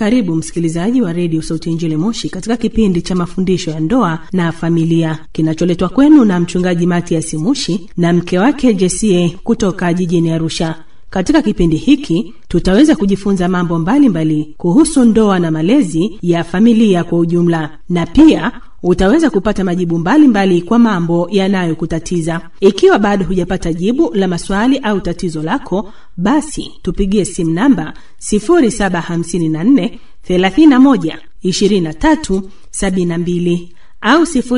Karibu msikilizaji wa redio Sauti ya Injili Moshi katika kipindi cha mafundisho ya ndoa na familia kinacholetwa kwenu na mchungaji Matias Mushi na mke wake Jesie kutoka jijini Arusha. Katika kipindi hiki tutaweza kujifunza mambo mbalimbali mbali kuhusu ndoa na malezi ya familia kwa ujumla, na pia utaweza kupata majibu mbalimbali mbali kwa mambo yanayokutatiza. Ikiwa bado hujapata jibu la maswali au tatizo lako, basi tupigie simu namba 0754 31 23 72 au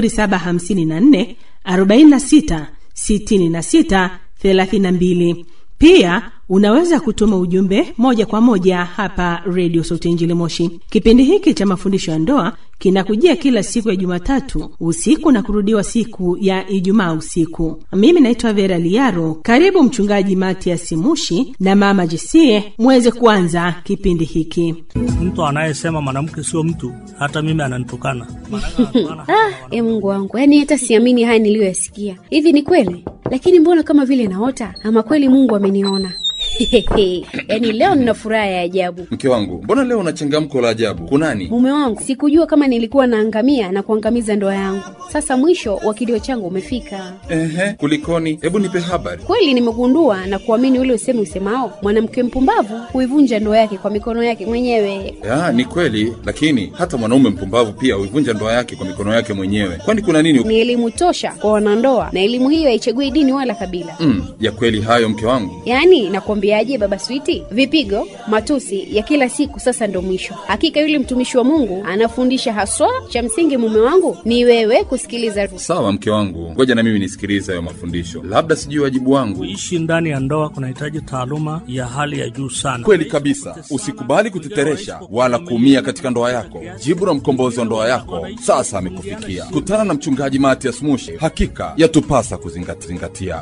0754 46 66 32. Pia unaweza kutuma ujumbe moja kwa moja hapa redio Sauti Injili Moshi. Kipindi hiki cha mafundisho ya ndoa kinakujia kila siku ya Jumatatu usiku na kurudiwa siku ya Ijumaa usiku. Mimi naitwa Vera Liaro. Karibu Mchungaji Matias Mushi na Mama Jesie muweze kuanza kipindi hiki. Mtu anayesema mwanamke sio mtu, hata mimi ananitukana. Ah, e Mungu wangu, yaani hata siamini haya niliyoyasikia. Hivi ni kweli? Lakini mbona kama vile naota, ama kweli Mungu ameniona? yaani leo nina furaha ya ajabu. Mke wangu, mbona leo una changamko la ajabu? Kunani? Mume wangu, sikujua kama nilikuwa naangamia na kuangamiza ndoa yangu. Sasa mwisho wa kilio changu umefika. Ehe, kulikoni? Hebu nipe habari. Kweli nimegundua na kuamini ule usemi usemao, mwanamke mpumbavu huivunja ndoa yake kwa mikono yake mwenyewe. Ya, ni kweli, lakini hata mwanaume mpumbavu pia huivunja ndoa yake kwa mikono yake mwenyewe. Kwani kuna nini? Ni elimu tosha kwa wanandoa, na elimu hiyo haichagui dini wala kabila. Mm, ya kweli hayo mke wangu. Yaani nakwambiaje, baba Switi, vipigo, matusi ya kila siku sasa ndo mwisho. Hakika yule mtumishi wa Mungu anafundisha haswa. Cha msingi mume wangu ni wewe kusikiliza. Sawa mke wangu, ngoja na mimi nisikilize hayo mafundisho, labda sijui wajibu wangu. Kuishi ndani ya ndoa kunahitaji taaluma ya hali ya juu sana. Kweli kabisa, usikubali kuteteresha wala kuumia katika ndoa yako. Jibu la mkombozi wa ndoa yako sasa amekufikia. Kutana na mchungaji Matias Mushi, hakika yatupasa kuzingatia.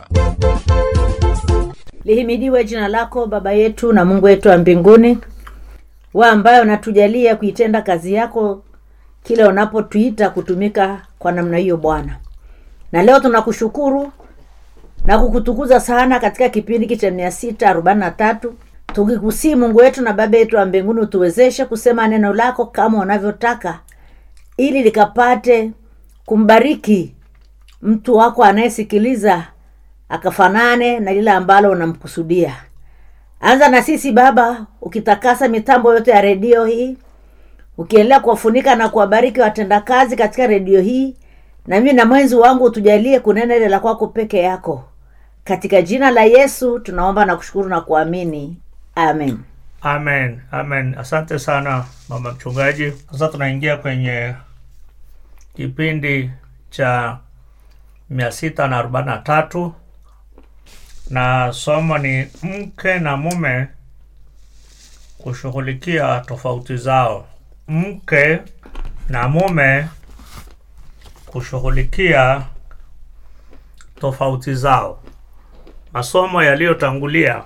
Lihimidiwe jina lako Baba yetu na Mungu wetu wa mbinguni, wa ambaye unatujalia kuitenda kazi yako kila unapotuita kutumika kwa namna hiyo Bwana. Na leo tunakushukuru na kukutukuza sana katika kipindi hiki cha mia sita arobaini na tatu tukikusii Mungu wetu na Baba yetu wa mbinguni, utuwezeshe kusema neno lako kama unavyotaka, ili likapate kumbariki mtu wako anayesikiliza akafanane na lile ambalo unamkusudia. Anza na sisi Baba, ukitakasa mitambo yote ya redio hii, ukiendelea kuwafunika na kuwabariki watendakazi katika redio hii, na mimi na mwenzi wangu utujalie kunena ile la kwako peke yako, katika jina la Yesu tunaomba na kushukuru na kuamini, amen. Amen, amen. Asante sana mama mchungaji. Sasa tunaingia kwenye kipindi cha mia sita na arobaini na tatu na somo ni mke na mume kushughulikia tofauti zao. Mke na mume kushughulikia tofauti zao. Masomo yaliyotangulia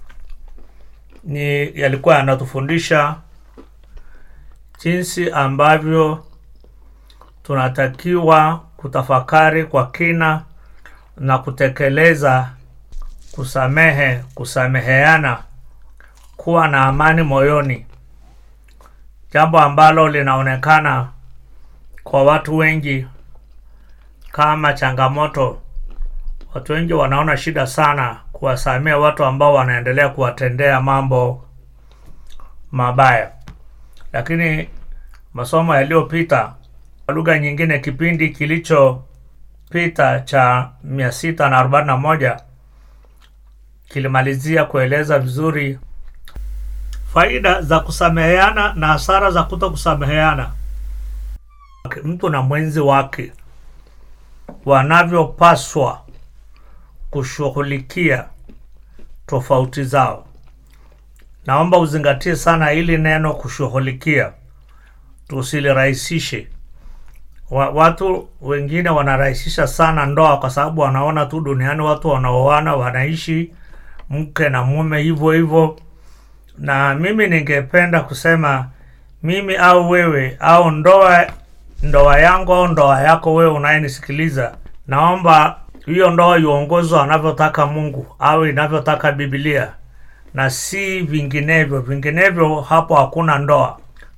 ni yalikuwa yanatufundisha jinsi ambavyo tunatakiwa kutafakari kwa kina na kutekeleza kusamehe, kusameheana, kuwa na amani moyoni, jambo ambalo linaonekana kwa watu wengi kama changamoto. Watu wengi wanaona shida sana kuwasamea watu ambao wanaendelea kuwatendea mambo mabaya, lakini masomo yaliyopita, kwa lugha nyingine, kipindi kilichopita cha mia sita na arobaini na moja kilimalizia kueleza vizuri faida za kusameheana na hasara za kuto kusameheana. Mtu na mwenzi wake wanavyopaswa kushughulikia tofauti zao. Naomba uzingatie sana hili neno kushughulikia, tusilirahisishe. Wa, watu wengine wanarahisisha sana ndoa kwa sababu wanaona tu duniani watu wanaoana wanaishi mke na mume hivyo hivyo, na mimi ningependa kusema mimi au wewe au ndoa ndoa yangu au ndoa yako wewe unayenisikiliza, naomba hiyo ndoa iongozwe anavyotaka Mungu au inavyotaka Biblia na si vinginevyo. Vinginevyo hapo hakuna ndoa.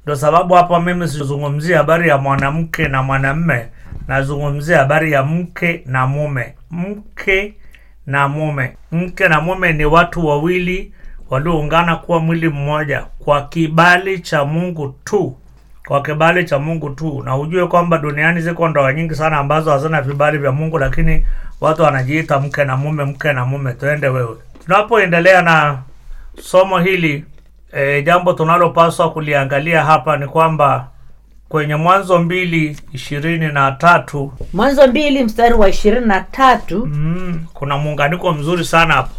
Ndio sababu hapa mimi sizungumzia habari ya mwanamke na mwanamme, nazungumzia habari ya mke na mume. Mke na mume, mke na mume ni watu wawili walioungana kuwa mwili mmoja kwa kibali cha Mungu tu, kwa kibali cha Mungu tu. Na ujue kwamba duniani ziko ndoa nyingi sana ambazo hazina vibali vya Mungu, lakini watu wanajiita mke na mume, mke na mume. Tuende wewe, tunapoendelea na somo hili e, jambo tunalopaswa kuliangalia hapa ni kwamba kwenye Mwanzo mbili ishirini na tatu mwanzo mbili mstari wa ishirini na tatu mm, kuna muunganiko mzuri sana hapo.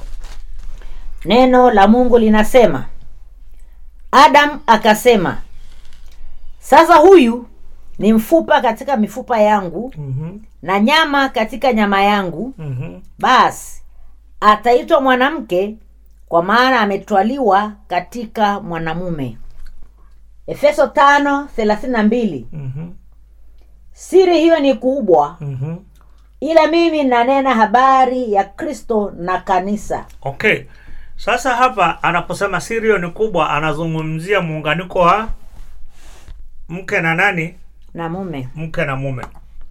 neno la mungu linasema adam akasema sasa huyu ni mfupa katika mifupa yangu mm-hmm. na nyama katika nyama yangu Mm-hmm. basi ataitwa mwanamke kwa maana ametwaliwa katika mwanamume efeso tano thelathini na mbili Mm-hmm. siri hiyo ni kubwa Mm-hmm. ila mimi nanena habari ya kristo na kanisa Okay, sasa hapa anaposema sirio ni kubwa, anazungumzia muunganiko wa mke na nani, na mume mke na mume.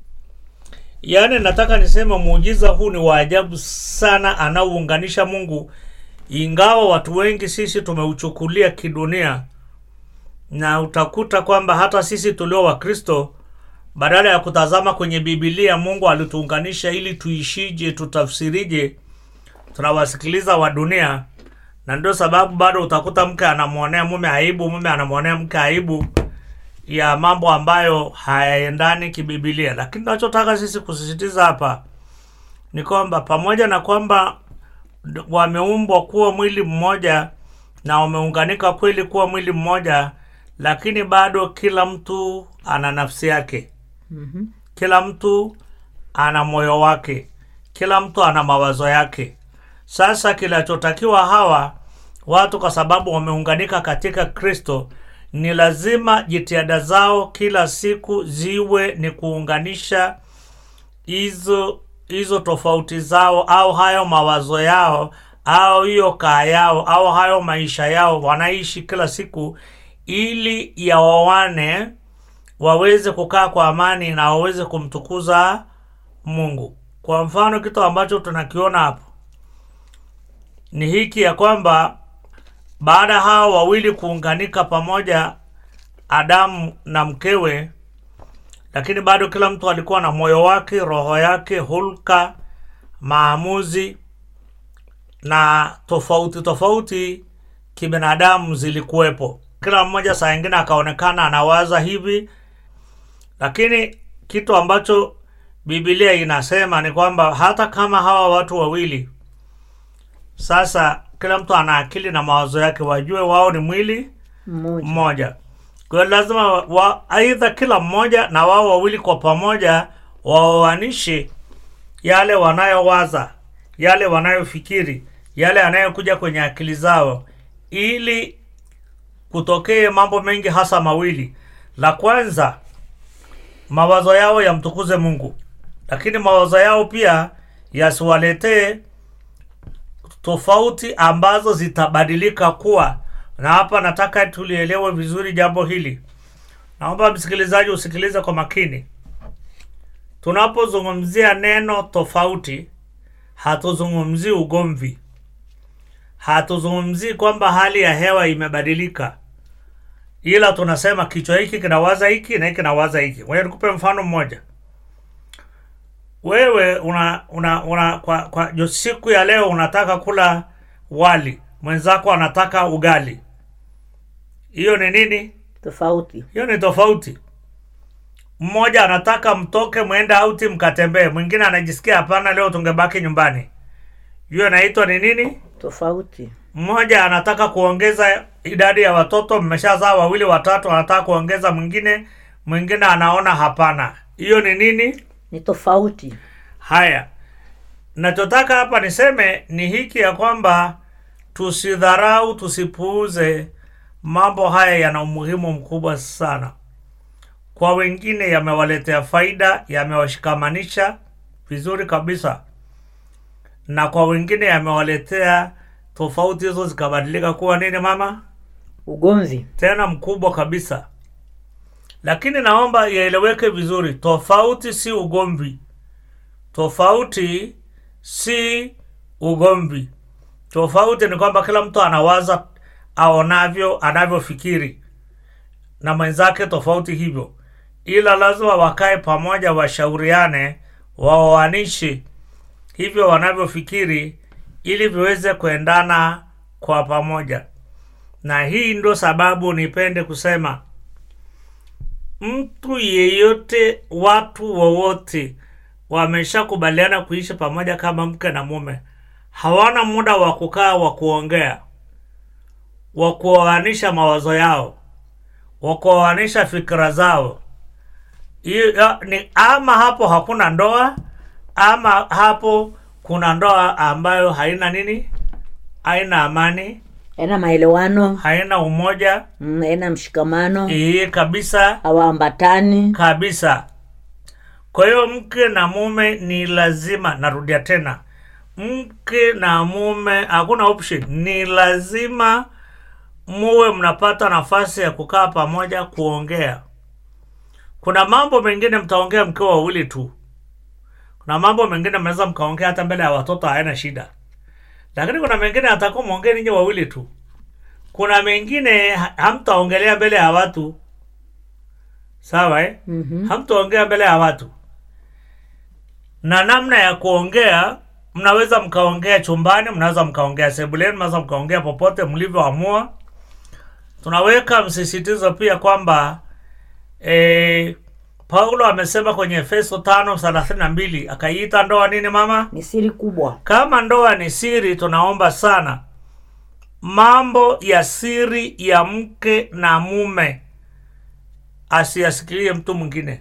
Yaani nataka niseme muujiza huu ni wa ajabu sana, anaounganisha Mungu, ingawa watu wengi sisi tumeuchukulia kidunia, na utakuta kwamba hata sisi tulio Wakristo badala ya kutazama kwenye Bibilia Mungu alituunganisha ili tuishije, tutafsirije, tunawasikiliza wa dunia, na ndio sababu bado utakuta mke anamwonea mume aibu, mume anamwonea mke aibu ya mambo ambayo hayaendani kibibilia. Lakini tunachotaka sisi kusisitiza hapa ni kwamba pamoja na kwamba d- wameumbwa kuwa mwili mmoja na wameunganika kweli kuwa mwili mmoja, lakini bado kila mtu ana nafsi yake mm-hmm. kila mtu ana moyo wake, kila mtu ana mawazo yake. Sasa kinachotakiwa hawa watu, kwa sababu wameunganika katika Kristo, ni lazima jitihada zao kila siku ziwe ni kuunganisha hizo hizo tofauti zao au hayo mawazo yao au hiyo kaa yao au hayo maisha yao wanaishi kila siku, ili yawawane waweze kukaa kwa amani na waweze kumtukuza Mungu. Kwa mfano, kitu ambacho tunakiona hapo ni hiki ya kwamba baada hao wawili kuunganika pamoja, Adamu na mkewe, lakini bado kila mtu alikuwa na moyo wake, roho yake, hulka, maamuzi na tofauti tofauti kibinadamu zilikuwepo. Kila mmoja saa ingine akaonekana anawaza hivi, lakini kitu ambacho Biblia inasema ni kwamba hata kama hawa watu wawili sasa, kila mtu ana akili na mawazo yake, wajue wao ni mwili mmoja mmoja. Kwa hiyo lazima wa- wa, aidha kila mmoja na wao wawili kwa pamoja waoanishe yale wanayowaza, yale wanayofikiri, yale yanayokuja kwenye akili zao, ili kutokee mambo mengi, hasa mawili. La kwanza, mawazo yao yamtukuze Mungu, lakini mawazo yao pia yasiwaletee tofauti ambazo zitabadilika kuwa na hapa nataka tulielewe vizuri jambo hili. Naomba msikilizaji usikilize kwa makini. Tunapozungumzia neno tofauti, hatuzungumzii ugomvi, hatuzungumzii kwamba hali ya hewa imebadilika, ila tunasema kichwa hiki kinawaza hiki na hiki kinawaza hiki. Ngoja nikupe mfano mmoja. Wewe una, una, una kwa, kwa jo- siku ya leo unataka kula wali, mwenzako anataka ugali. Hiyo ni nini? tofauti Hiyo ni tofauti. Mmoja anataka mtoke mwende auti mkatembee, mwingine anajisikia hapana, leo tungebaki nyumbani. Hiyo inaitwa ni nini? tofauti Mmoja anataka kuongeza idadi ya watoto, mmeshazaa wawili watatu, anataka kuongeza mwingine, mwingine anaona hapana. Hiyo ni nini? ni tofauti Haya, nachotaka hapa niseme ni hiki ya kwamba tusidharau, tusipuuze mambo haya. Yana umuhimu mkubwa sana kwa wengine, yamewaletea faida, yamewashikamanisha vizuri kabisa, na kwa wengine yamewaletea tofauti hizo zikabadilika kuwa nini, mama, ugomvi tena mkubwa kabisa. lakini naomba ieleweke vizuri tofauti si ugomvi tofauti si ugomvi tofauti ni kwamba kila mtu anawaza aonavyo anavyofikiri na mwenzake tofauti hivyo ila lazima wakae pamoja washauriane waoanishi hivyo wanavyofikiri ili viweze kuendana kwa pamoja na hii ndo sababu nipende kusema mtu yeyote watu wowote wameshakubaliana kuishi pamoja kama mke na mume hawana muda wa kukaa wa kuongea wa kuoanisha mawazo yao wa kuoanisha fikira zao Hiyo- ya- ni ama hapo hakuna ndoa ama hapo kuna ndoa ambayo haina nini haina amani ena maelewano haina umoja mm, ena mshikamano hii kabisa hawaambatani kabisa kwa hiyo mke na mume ni lazima narudia tena mke na mume hakuna option ni lazima muwe mnapata nafasi ya kukaa pamoja kuongea kuna mambo mengine mtaongea mkiwa wawili tu kuna mambo mengine mnaweza mkaongea hata mbele ya watoto haina shida lakini kuna mengine atakuwa mwongee ninyi wawili tu kuna mengine ha- hamtaongelea mbele ya watu sawa eh? mm-hmm. hamtaongea mbele ya watu na namna ya kuongea mnaweza mkaongea chumbani mnaweza mkaongea sebuleni mnaweza mkaongea popote mlivyoamua tunaweka msisitizo pia kwamba e, paulo amesema kwenye efeso tano thelathini na mbili akaiita ndoa nini mama ni siri kubwa kama ndoa ni siri tunaomba sana mambo ya siri ya mke na mume asiyasikilie mtu mwingine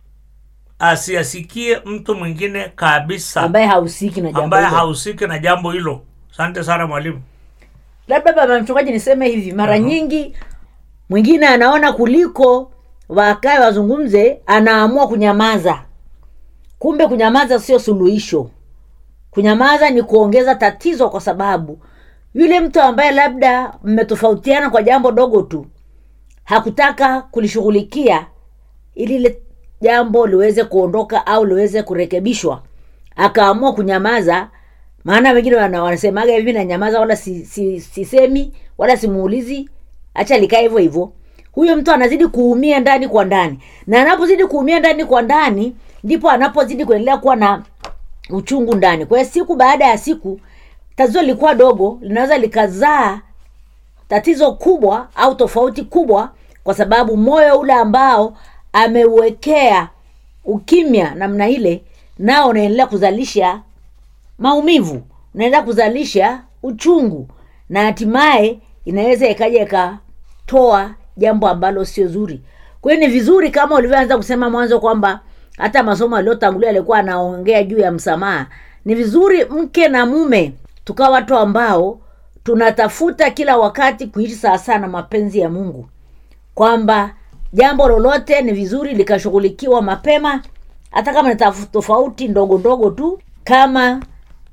asiyasikie mtu mwingine kabisa ambaye hahusiki na jambo ambaye hilo. hahusiki na jambo hilo asante sana mwalimu labda baba mchungaji niseme hivi mara nyingi mwingine anaona kuliko wakae wazungumze anaamua kunyamaza kumbe kunyamaza sio suluhisho kunyamaza ni kuongeza tatizo kwa sababu yule mtu ambaye labda mmetofautiana kwa jambo dogo tu hakutaka kulishughulikia ili ile jambo liweze kuondoka au liweze kurekebishwa akaamua kunyamaza maana wengine wana- wanasemaga hivi nanyamaza wala si, si, sisemi wala simuulizi hacha likae hivyo hivyo huyo mtu anazidi kuumia ndani kwa ndani na anapozidi kuumia ndani kwa ndani ndipo anapozidi kuendelea kuwa na uchungu ndani kwa hiyo siku baada ya siku tatizo lilikuwa dogo linaweza likazaa tatizo kubwa au tofauti kubwa kwa sababu moyo ule ambao ameuwekea ukimya namna ile nao unaendelea kuzalisha maumivu unaendelea kuzalisha uchungu na hatimaye inaweza ikaja ikatoa jambo ambalo sio zuri kwa hiyo ni vizuri kama ulivyoanza kusema mwanzo kwamba hata masomo aliyotangulia alikuwa anaongea juu ya msamaha ni vizuri mke na mume tukawa watu ambao tunatafuta kila wakati kuishi sawasawa na mapenzi ya mungu kwamba jambo lolote ni vizuri likashughulikiwa mapema hata kama ni taf- tofauti ndogo ndogo tu kama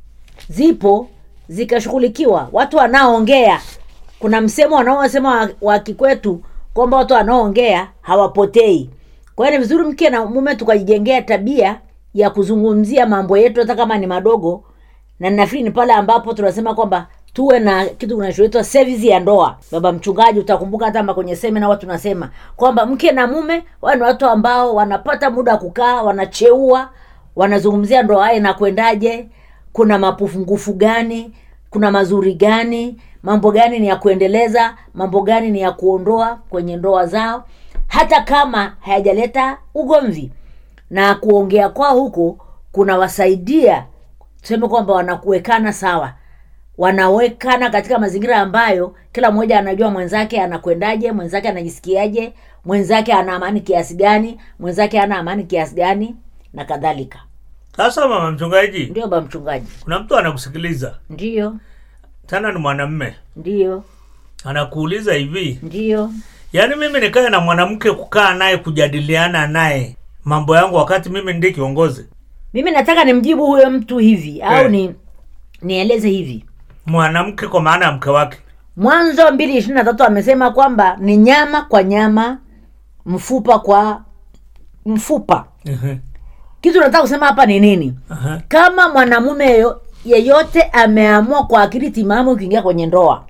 zipo zikashughulikiwa watu wanaoongea kuna msemo wanaosema wa, wa kikwetu kwamba watu wanaoongea hawapotei kwa hiyo ni vizuri mke na mume tukajijengea tabia ya kuzungumzia mambo yetu hata kama ni madogo na nafikiri ni pale ambapo tunasema kwamba tuwe na kitu kinachoitwa service ya ndoa baba mchungaji utakumbuka hata ma- kwenye semina huwa tunasema kwamba mke na mume wao ni watu ambao wanapata muda wa kukaa wanacheua wanazungumzia ndoa yao inakwendaje kuna mapungufu gani kuna mazuri gani mambo gani ni ya kuendeleza mambo gani ni ya kuondoa kwenye ndoa zao hata kama hayajaleta ugomvi na kuongea kwao huko kunawasaidia tuseme kwamba wanakuwekana sawa wanawekana katika mazingira ambayo kila mmoja anajua mwenzake anakwendaje mwenzake anajisikiaje mwenzake ana amani kiasi gani mwenzake ana amani kiasi gani na kadhalika sasa mama mchungaji ndio ba mchungaji kuna mtu anakusikiliza ndio tena ni mwanamme ndio anakuuliza hivi ndio yaani mimi nikae na mwanamke kukaa naye kujadiliana naye mambo yangu wakati mimi ndiye kiongozi mimi nataka nimjibu huyo mtu hivi au Eh. ni nieleze hivi mwanamke kwa maana ya mke wake mwanzo mbili ishirini na tatu amesema kwamba ni nyama kwa nyama mfupa kwa mfupa Ehe. kitu nataka kusema hapa ni nini Aha. kama mwanamume yeyo- yeyote ameamua kwa akili timamu kuingia kwenye ndoa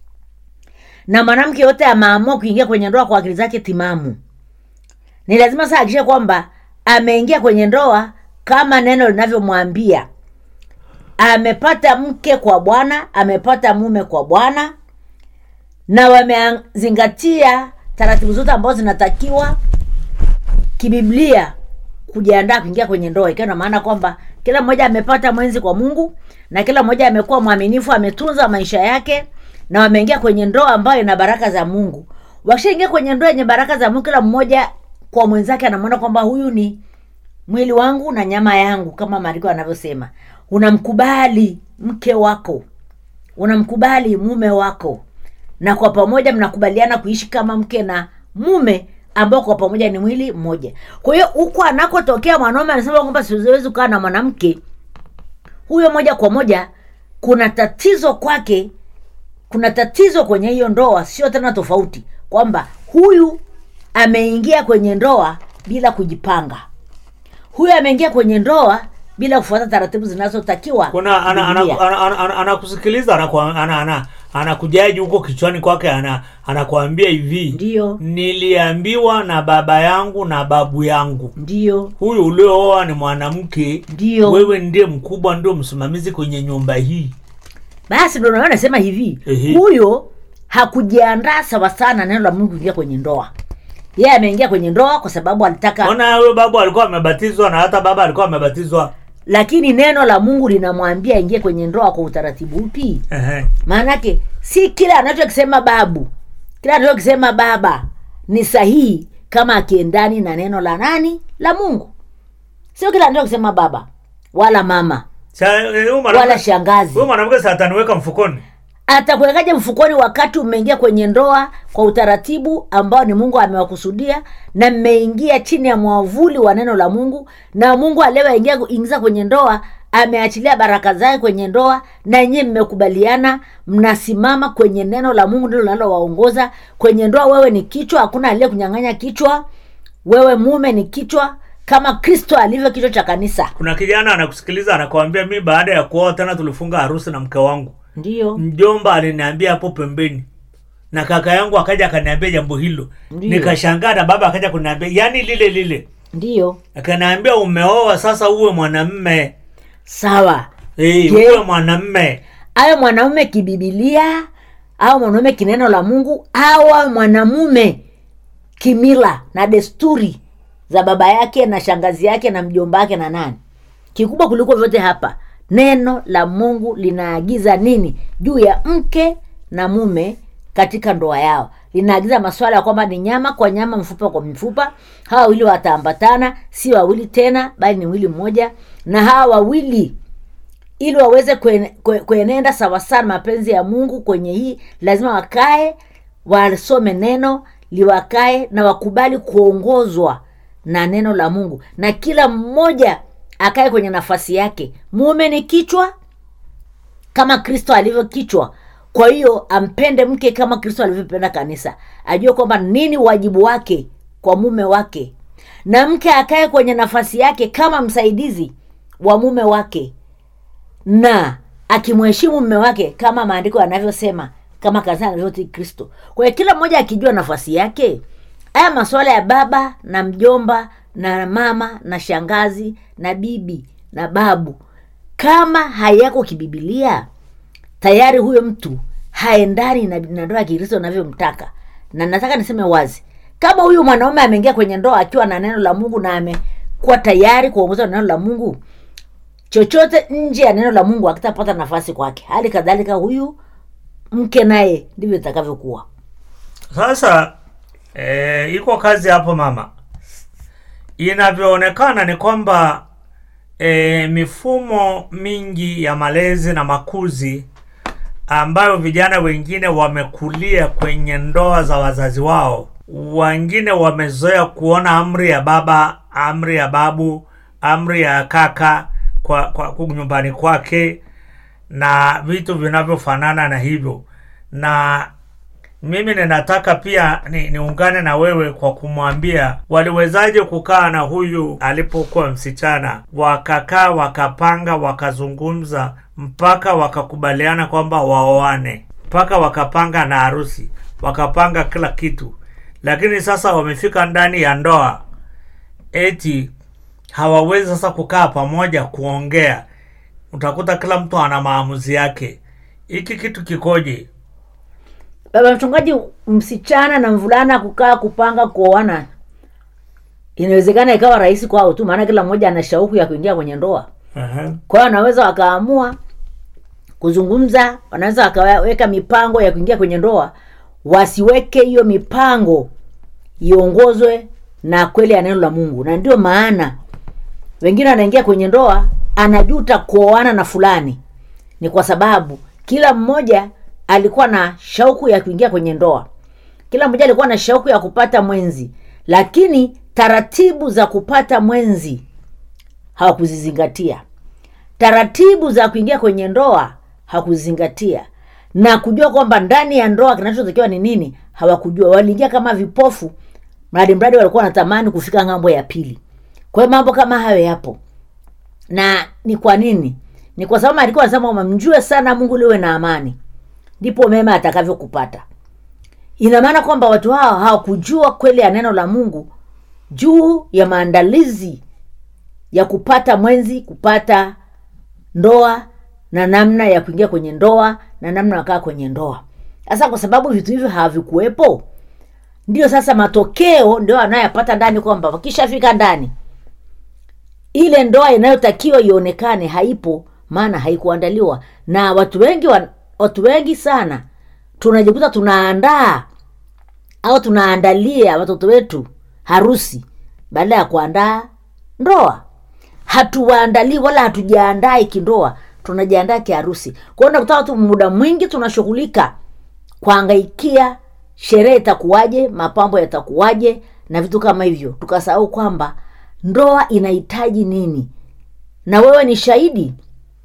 na mwanamke yote ameamua kuingia kwenye ndoa kwa akili zake timamu ni lazima saa akishe kwamba ameingia kwenye ndoa kama neno linavyomwambia amepata mke kwa bwana amepata mume kwa bwana na wamezingatia taratibu zote ambazo zinatakiwa kibiblia kujiandaa kuingia kwenye ndoa ikiwa na maana kwamba kila mmoja amepata mwenzi kwa mungu na kila mmoja amekuwa mwaminifu ametunza maisha yake na wameingia kwenye ndoa ambayo ina baraka za mungu wakishaingia kwenye ndoa yenye baraka za mungu kila mmoja kwa mwenzake anamwona kwamba huyu ni mwili wangu na nyama yangu kama maandiko yanavyosema unamkubali mke wako unamkubali mume wako na kwa pamoja mnakubaliana kuishi kama mke na mume ambao kwa pamoja ni mwili mmoja kwa hiyo huko anakotokea mwanaume anasema kwamba siwezi kukaa na mwanamke huyo moja kwa moja kuna tatizo kwake kuna tatizo kwenye hiyo ndoa sio tena tofauti kwamba huyu ameingia kwenye ndoa bila kujipanga huyu ameingia kwenye ndoa bila kufuata taratibu zinazotakiwa kuna ana- ana- Biblia. ana- ana- ana- anakusikiliza anakuwa- ana- ana- anakujaji huko kichwani kwake ana- anakuambia hivi Ndiyo. niliambiwa na baba yangu na babu yangu ndio huyu uliooa ni mwanamke Ndiyo. wewe ndiye mkubwa ndio msimamizi kwenye nyumba hii basi ndo naona nasema hivi Ehe. huyo hakujiandaa sawa sana neno la mungu kuingia kwenye ndoa yeye ameingia kwenye ndoa kwa sababu alitaka ona huyo babu alikuwa amebatizwa na hata baba alikuwa amebatizwa lakini neno la mungu linamwambia aingie kwenye ndoa kwa utaratibu upi Ehe. maanake si kile anachokisema babu kile anachokisema baba ni sahihi kama akiendani na neno la nani la mungu sio kile anachokisema baba wala mama Sa- eh, huyu wala mwanamke- shangazi huyu mwanamke sa ataniweka mfukoni atakuwekaje mfukoni wakati umeingia kwenye ndoa kwa utaratibu ambao ni mungu amewakusudia na mmeingia chini ya mwavuli wa neno la mungu na mungu aliyewaingia ingiza kwenye ndoa ameachilia baraka zake kwenye ndoa na nyewe mmekubaliana mnasimama kwenye neno la mungu ndilo linalowaongoza kwenye ndoa wewe ni kichwa hakuna aliye kunyang'anya kichwa wewe mume ni kichwa kama kristo alivyo kichwa cha kanisa kuna kijana anakusikiliza anakuambia mi baada ya kuoa tena tulifunga harusi na mke wangu ndiyo mjomba aliniambia hapo pembeni na kaka yangu akaja akaniambia jambo hilo Ndiyo. nikashangaa na baba akaja kuniambia yani lile lile ndiyo akaniambia umeoa sasa uwe mwanamme sawa hey, Je? uwe mwanamme awe mwanaume kibibilia au mwanaume kineno la mungu au awe mwanamume kimila na desturi za baba yake na shangazi yake na mjomba wake na nani kikubwa kuliko vyote hapa neno la mungu linaagiza nini juu ya mke na mume katika ndoa yao linaagiza maswala ya kwamba ni nyama kwa nyama mfupa kwa mfupa hawa wawili wataambatana si wawili tena bali ni mwili mmoja na hawa wawili ili waweze kuen- kue- kuenenda sawasawa na mapenzi ya mungu kwenye hii lazima wakae wasome neno liwakae na wakubali kuongozwa na neno la mungu na kila mmoja akae kwenye nafasi yake mume ni kichwa kama kristo alivyo kichwa kwa hiyo ampende mke kama kristo alivyopenda kanisa ajue kwamba nini wajibu wake kwa mume wake na mke akae kwenye nafasi yake kama msaidizi wa mume wake na akimheshimu mume wake kama maandiko yanavyosema kama kanisa anavyotii kristo kwa hiyo kila mmoja akijua nafasi yake haya masuala ya baba na mjomba na mama na shangazi na bibi na babu kama hayako kibibilia tayari huyo mtu haendani na na ndoa ya kikristo anavyomtaka na nataka niseme wazi kama huyu mwanaume ameingia kwenye ndoa akiwa na neno la mungu na amekuwa tayari kuongozwa na neno la mungu chochote nje ya neno la mungu akitapata nafasi kwake hali kadhalika huyu mke naye ndivyo itakavyokuwa sasa eh, iko kazi hapo mama inavyoonekana ni kwamba eh, mifumo mingi ya malezi na makuzi ambayo vijana wengine wamekulia kwenye ndoa za wazazi wao wengine wamezoea kuona amri ya baba amri ya babu amri ya kaka kwa, kwa, kwa nyumbani kwake na vitu vinavyofanana na hivyo na mimi ninataka pia ni, niungane na wewe kwa kumwambia waliwezaje kukaa na huyu alipokuwa msichana, wakakaa wakapanga, wakazungumza mpaka wakakubaliana kwamba waoane, mpaka wakapanga na harusi, wakapanga kila kitu, lakini sasa wamefika ndani ya ndoa, eti hawawezi sasa kukaa pamoja kuongea. Utakuta kila mtu ana maamuzi yake. Hiki kitu kikoje? baba mchungaji msichana na mvulana kukaa kupanga kuoana inawezekana ikawa rahisi kwao tu maana kila mmoja ana shauku ya kuingia kwenye ndoa Aha. kwa hiyo wanaweza wakaamua kuzungumza wanaweza wakaweka mipango ya kuingia kwenye ndoa wasiweke hiyo mipango iongozwe na kweli ya neno la mungu na ndio maana wengine wanaingia kwenye ndoa anajuta kuoana na fulani ni kwa sababu kila mmoja alikuwa na shauku ya kuingia kwenye ndoa kila mmoja alikuwa na shauku ya kupata mwenzi lakini taratibu za kupata mwenzi hawakuzizingatia taratibu za kuingia kwenye ndoa hawakuzingatia na kujua kwamba ndani ya ndoa kinachotakiwa ni nini hawakujua waliingia kama vipofu mradi mradi walikuwa wanatamani kufika ng'ambo ya pili kwa hiyo mambo kama hayo yapo na ni kwa nini ni kwa sababu alikuwa anasema kwamba mjue sana mungu liwe na amani ndipo mema atakavyokupata ina maana kwamba watu hao hawakujua kweli ya neno la mungu juu ya maandalizi ya kupata mwenzi kupata ndoa na namna ya kuingia kwenye ndoa na namna ya kukaa kwenye ndoa sasa kwa sababu vitu hivyo havikuwepo ndio sasa matokeo ndio anayoyapata ndani kwamba wakishafika ndani ile ndoa inayotakiwa ionekane haipo maana haikuandaliwa na watu wengi wa, watu wengi sana tunajikuta tunaandaa au tunaandalia watoto wetu harusi baada ya kuandaa ndoa hatuwaandalii wala hatujaandaa kindoa tunajiandaa kiharusi kwao nakuta watu muda mwingi tunashughulika kuangaikia sherehe itakuwaje mapambo yatakuwaje na vitu kama hivyo tukasahau kwamba ndoa inahitaji nini na wewe ni shahidi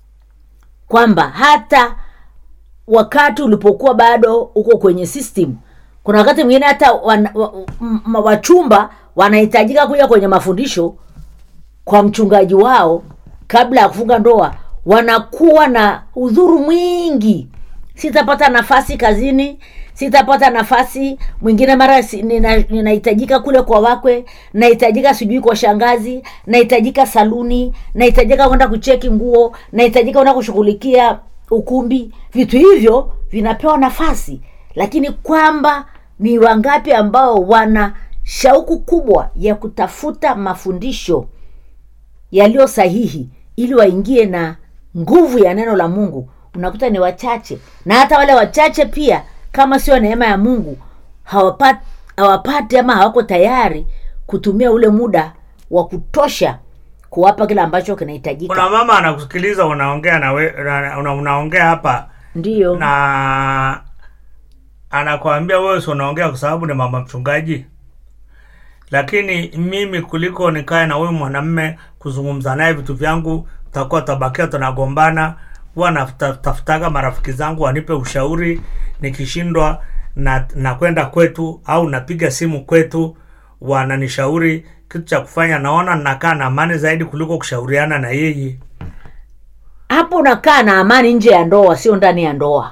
kwamba hata wakati ulipokuwa bado uko kwenye system kuna wakati mwingine hata wan- wa- m- wachumba wanahitajika kuja kwenye mafundisho kwa mchungaji wao kabla ya kufunga ndoa wanakuwa na udhuru mwingi sitapata nafasi kazini sitapata nafasi mwingine mara si- nina- ninahitajika kule kwa wakwe nahitajika sijui kwa shangazi nahitajika saluni nahitajika kwenda kucheki nguo nahitajika kwenda kushughulikia ukumbi vitu hivyo vinapewa nafasi lakini kwamba ni wangapi ambao wana shauku kubwa ya kutafuta mafundisho yaliyo sahihi ili waingie na nguvu ya neno la mungu unakuta ni wachache na hata wale wachache pia kama sio neema ya mungu hawapati, hawapati ama hawako tayari kutumia ule muda wa kutosha kuwapa kile ambacho kinahitajika kuna mama anakusikiliza unaongea na we, una, una, unaongea hapa ndiyo na anakwambia wewe si unaongea kwa sababu ni mama mchungaji lakini mimi kuliko nikae na huyu mwanamme kuzungumza naye vitu vyangu takuwa tabakia tunagombana huwa natafutaga marafiki zangu wanipe ushauri nikishindwa na nakwenda kwetu au napiga simu kwetu wananishauri kitu cha kufanya naona nakaa na amani zaidi kuliko kushauriana na yeye hapo unakaa na amani nje ya ndoa sio ndani ya ndoa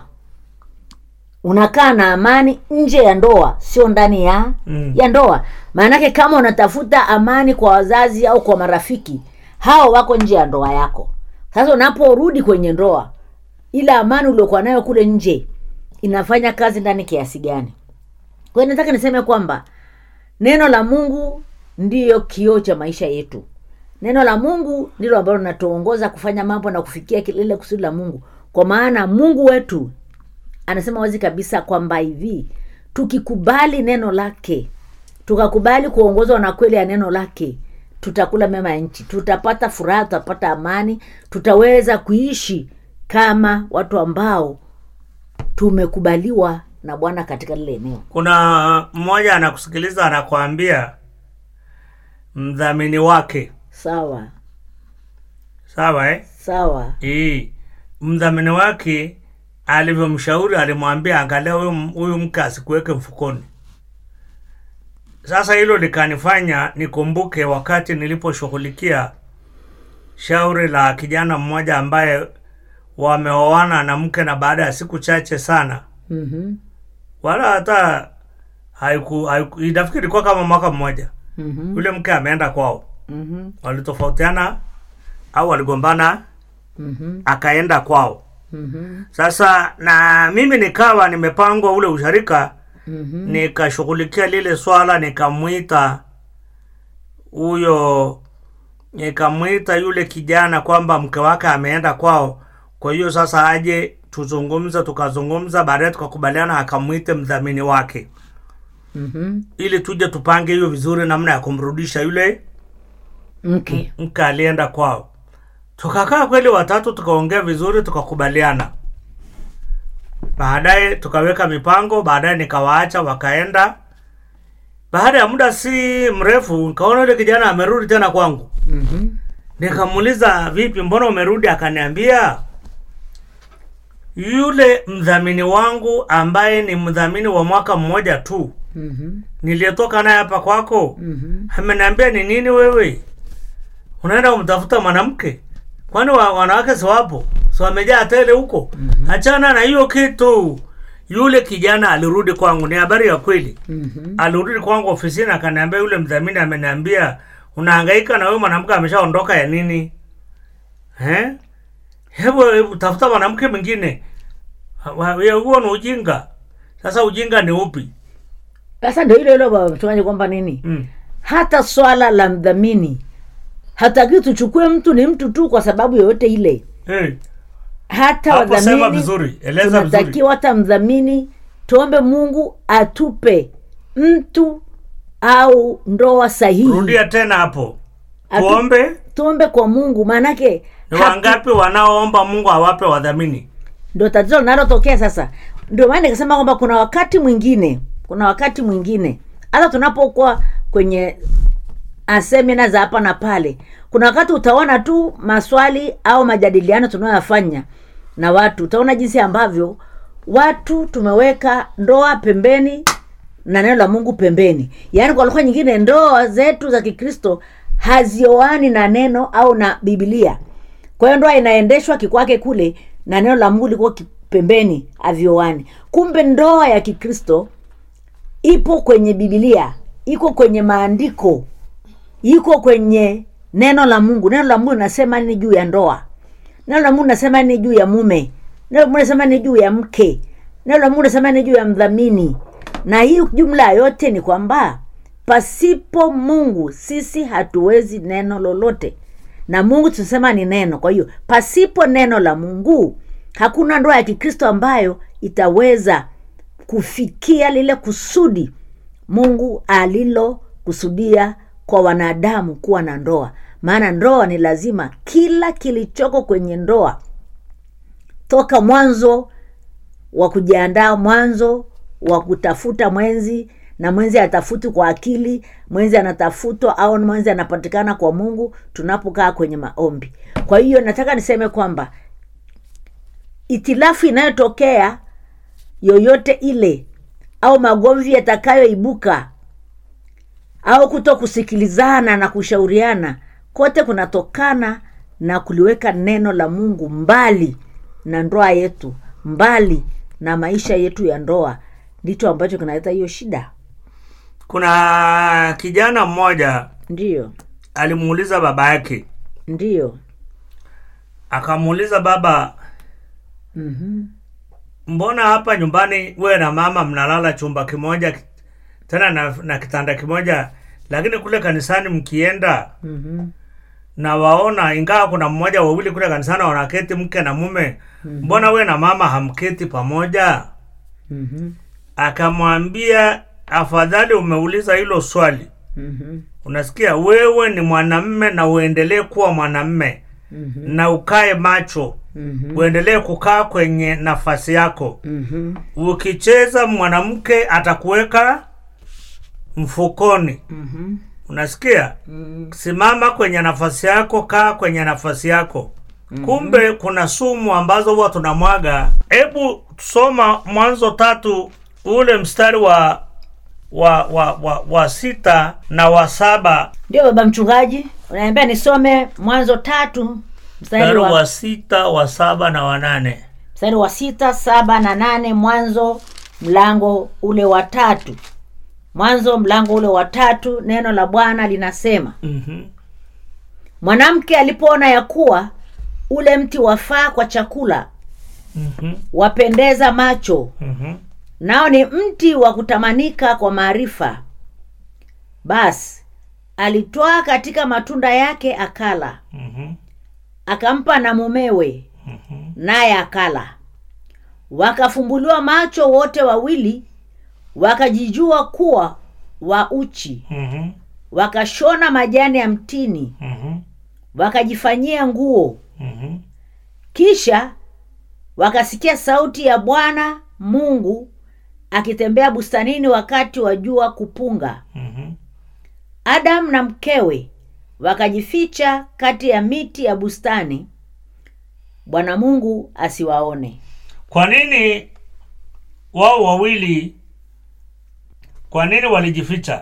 unakaa na amani nje ya ndoa sio ndani ya Mm. ya ndoa maanake kama unatafuta amani kwa wazazi au kwa marafiki hao wako nje ya ndoa yako sasa unaporudi kwenye ndoa ile amani uliokuwa nayo kule nje inafanya kazi ndani kiasi gani kwa hiyo nataka niseme kwamba neno la mungu ndiyo kioo cha maisha yetu neno la mungu ndilo ambalo linatuongoza kufanya mambo na kufikia lile kusudi la mungu kwa maana mungu wetu anasema wazi kabisa kwamba hivi tukikubali neno lake tukakubali kuongozwa na kweli ya neno lake tutakula mema ya nchi tutapata furaha tutapata amani tutaweza kuishi kama watu ambao tumekubaliwa na bwana katika lile eneo kuna mmoja anakusikiliza anakwambia mdhamini wake sawa sawa eh? sawa Ii, mdhamini wake alivyomshauri alimwambia angalia huyu m- huyu mke asikuweke mfukoni sasa hilo likanifanya nikumbuke wakati niliposhughulikia shauri la kijana mmoja ambaye wameoana na mke na baada ya siku chache sana Mhm. wala hata haiku, haiku inafikiri ilikuwa kama mwaka mmoja Mhm. yule mke ameenda kwao Mhm. walitofautiana au waligombana Mhm. akaenda kwao Mhm. sasa na mimi nikawa nimepangwa ule usharika Mhm. nikashughulikia lile swala nikamwita huyo nikamwita yule kijana kwamba mke wake ameenda kwao kwa hiyo sasa aje tuzungumze tukazungumza baadaye tukakubaliana akamwite mdhamini wake Mhm. ili tuje tupange hiyo vizuri namna ya kumrudisha yule mke mke alienda kwao tukakaa kweli watatu tukaongea vizuri tukakubaliana baadaye tukaweka mipango baadaye nikawaacha wakaenda baada ya muda si mrefu nikaona yule kijana amerudi tena kwangu Mhm. nikamuuliza vipi mbona umerudi akaniambia yule mdhamini wangu ambaye ni mdhamini wa mwaka mmoja tu Mhm. niliyetoka naye hapa kwako Mhm. ameniambia ni nini wewe unaenda kumtafuta mwanamke kwani wa, wanawake si wapo si wamejaa tele huko mm-hmm. achana na hiyo kitu yule kijana alirudi kwangu ni habari ya kweli Mhm. alirudi kwangu ofisini akaniambia yule mdhamini ameniambia unahangaika na huyo mwanamke ameshaondoka ya nini eh? hebu hebu tafuta mwanamke mwingine Wa- ya huo ni ujinga sasa ujinga ni upi sasa ndio hilo hilo baba mchungaji kwamba nini mm. hata swala la mdhamini hataki tuchukue mtu ni mtu tu kwa sababu yoyote ile eh. hata Hapo sema wadhamini vizuri, eleza vizuri. tunatakiwa hata mdhamini tuombe mungu atupe mtu au ndoa sahihi rudia tena hapo Atu- tuombe tuombe kwa mungu maanake ni hatu- wangapi wanaoomba mungu awape wadhamini ndo tatizo linalotokea sasa ndio maana nikasema kwamba kuna wakati mwingine kuna wakati mwingine hata tunapokuwa kwenye ah, semina za hapa na pale kuna wakati utaona tu maswali au majadiliano tunayoyafanya na watu utaona jinsi ambavyo watu tumeweka ndoa pembeni na neno la mungu pembeni yaani kwa lugha nyingine ndoa zetu za kikristo hazioani na neno au na bibilia kwa hiyo ndoa inaendeshwa kikwake kule na neno la mungu liko ki- pembeni avyoani kumbe ndoa ya kikristo ipo kwenye bibilia iko kwenye maandiko iko kwenye neno la mungu neno la mungu linasema nini juu ya ndoa neno la mungu linasema nini juu ya mume neno la mungu linasema nini juu ya mke neno la mungu linasema nini juu ya mdhamini na hii jumla yote ni kwamba pasipo mungu sisi hatuwezi neno lolote na mungu tunasema ni neno kwa hiyo pasipo neno la mungu hakuna ndoa ya kikristo ambayo itaweza kufikia lile kusudi mungu alilokusudia kwa wanadamu kuwa na ndoa maana ndoa ni lazima kila kilichoko kwenye ndoa toka mwanzo wa kujiandaa mwanzo wa kutafuta mwenzi na mwenzi atafuti kwa akili mwenzi anatafutwa au mwenzi anapatikana kwa mungu tunapokaa kwenye maombi kwa hiyo nataka niseme kwamba itilafu inayotokea yoyote ile au magomvi yatakayoibuka au kuto kusikilizana na kushauriana kote kunatokana na kuliweka neno la mungu mbali na ndoa yetu mbali na maisha yetu ya ndoa ndicho ambacho kinaleta hiyo shida kuna kijana mmoja ndiyo alimuuliza baba yake ndiyo akamuuliza baba mm-hmm. mbona hapa nyumbani wewe na mama mnalala chumba kimoja ki- tena na, na kitanda kimoja lakini kule kanisani mkienda Mm-hmm. na waona ingawa kuna mmoja wawili kule kanisani wanaketi mke na mume mbona we na mama hamketi pamoja Mm-hmm. akamwambia afadhali umeuliza hilo swali Mm-hmm. unasikia wewe ni mwanamme na uendelee kuwa mwanamme Mm-hmm. na ukae macho Mm-hmm. uendelee kukaa kwenye nafasi yako Mm-hmm. ukicheza mwanamke atakuweka mfukoni Mm-hmm. unasikia Mm-hmm. simama kwenye nafasi yako kaa kwenye nafasi yako kumbe kuna sumu ambazo huwa tunamwaga hebu soma mwanzo tatu ule mstari wa wa wa, wa, wa sita na wa saba ndio baba mchungaji unaambia nisome mwanzo tatu mstari mstari wa, wa sita wa saba na wa nane mstari wa sita saba na nane mwanzo mlango ule wa tatu mwanzo mlango ule wa tatu neno la bwana linasema Mhm. mwanamke alipoona ya kuwa ule mti wafaa kwa chakula Mhm. wapendeza macho Mhm. nao ni mti wa kutamanika kwa maarifa basi alitwaa katika matunda yake akala Mhm. akampa na mumewe naye akala wakafumbuliwa macho wote wawili wakajijua kuwa wa uchi Mhm. wakashona majani ya mtini Mhm. wakajifanyia nguo Mhm. kisha wakasikia sauti ya bwana mungu akitembea bustanini wakati wa jua kupunga Mhm. adamu na mkewe wakajificha kati ya miti ya bustani bwana mungu asiwaone kwa nini wao wawili kwa nini walijificha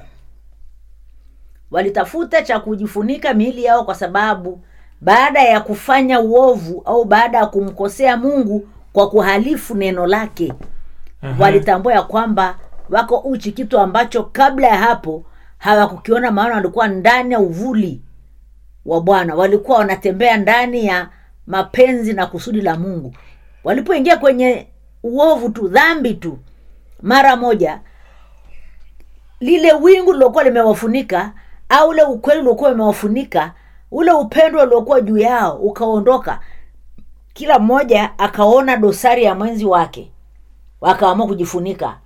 walitafuta cha kujifunika miili yao kwa sababu baada ya kufanya uovu au baada ya kumkosea mungu kwa kuhalifu neno lake Aha. walitambua ya kwamba wako uchi kitu ambacho kabla ya hapo hawakukiona maana walikuwa ndani ya uvuli wa bwana walikuwa wanatembea ndani ya mapenzi na kusudi la mungu walipoingia kwenye uovu tu dhambi tu mara moja lile wingu lilokuwa limewafunika au ule ukweli uliokuwa umewafunika ule upendo uliokuwa juu yao ukaondoka kila mmoja akaona dosari ya mwenzi wake wakaamua kujifunika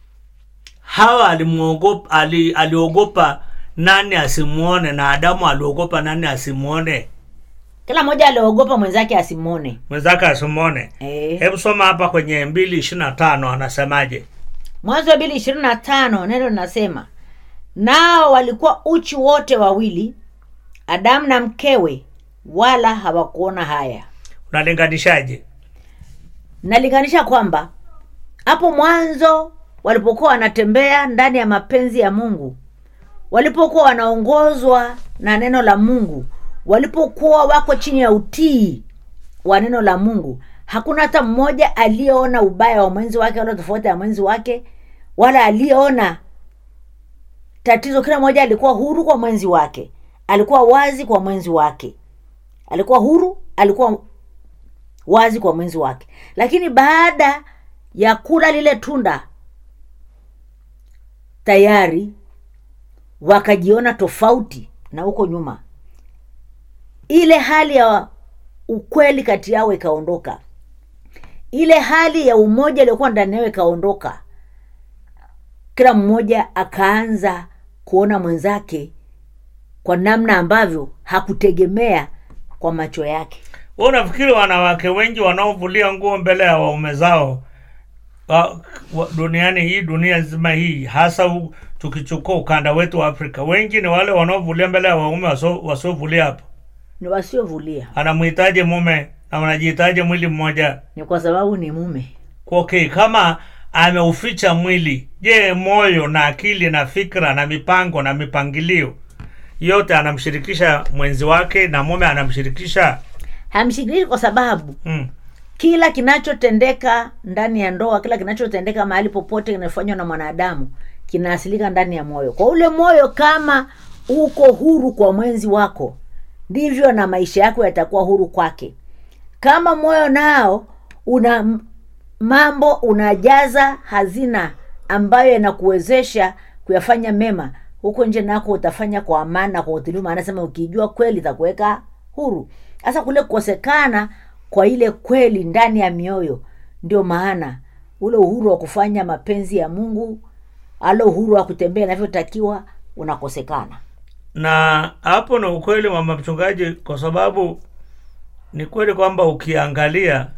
hawa alimuogopa ali, aliogopa nani asimuone na adamu aliogopa nani asimuone kila mmoja aliogopa mwenzake asimwone mwenzake asimuone e. hebu soma hapa kwenye mbili ishiri na tano anasemaje mwanzo wa mbili ishirini na tano neno linasema nao walikuwa uchi wote wawili adamu na mkewe wala hawakuona haya unalinganishaje nalinganisha kwamba hapo mwanzo walipokuwa wanatembea ndani ya mapenzi ya mungu walipokuwa wanaongozwa na neno la mungu walipokuwa wako chini ya utii wa neno la mungu hakuna hata mmoja aliyeona ubaya wa mwenzi wake wala tofauti ya mwenzi wake wala aliyeona tatizo kila mmoja alikuwa huru kwa mwenzi wake alikuwa wazi kwa mwenzi wake alikuwa huru alikuwa wazi kwa mwenzi wake lakini baada ya kula lile tunda tayari wakajiona tofauti na huko nyuma ile hali ya ukweli kati yao ikaondoka ile hali ya umoja iliyokuwa ndani yao ikaondoka kila mmoja akaanza kuona mwenzake kwa namna ambavyo hakutegemea kwa macho yake Wewe unafikiri wanawake wengi wanaovulia nguo mbele ya waume zao wa, wa, duniani hii dunia nzima hii hasa u, tukichukua ukanda wetu wa afrika wengi ni wale wanaovulia mbele ya waume wasio- wasiovulia hapo ni wasiovulia anamhitaji mume na wanajihitaji mwili mmoja ni kwa sababu ni mume okay kama ameuficha mwili je moyo na akili na fikra na mipango na mipangilio yote anamshirikisha mwenzi wake na mume anamshirikisha hamshikilishi kwa sababu mm. kila kinachotendeka ndani ya ndoa kila kinachotendeka mahali popote kinafanywa na mwanadamu kinaasilika ndani ya moyo kwa ule moyo kama uko huru kwa mwenzi wako ndivyo na maisha yako yatakuwa huru kwake kama moyo nao una m- mambo unajaza hazina ambayo yanakuwezesha kuyafanya mema huko nje nako utafanya kwa amani na kwa utulivu anasema ukijua kweli itakuweka huru sasa kule kukosekana kwa ile kweli ndani ya mioyo ndio maana ule uhuru wa kufanya mapenzi ya mungu ale uhuru wa kutembea inavyotakiwa unakosekana na hapo ni ukweli mama mchungaji kwa sababu ni kweli kwamba ukiangalia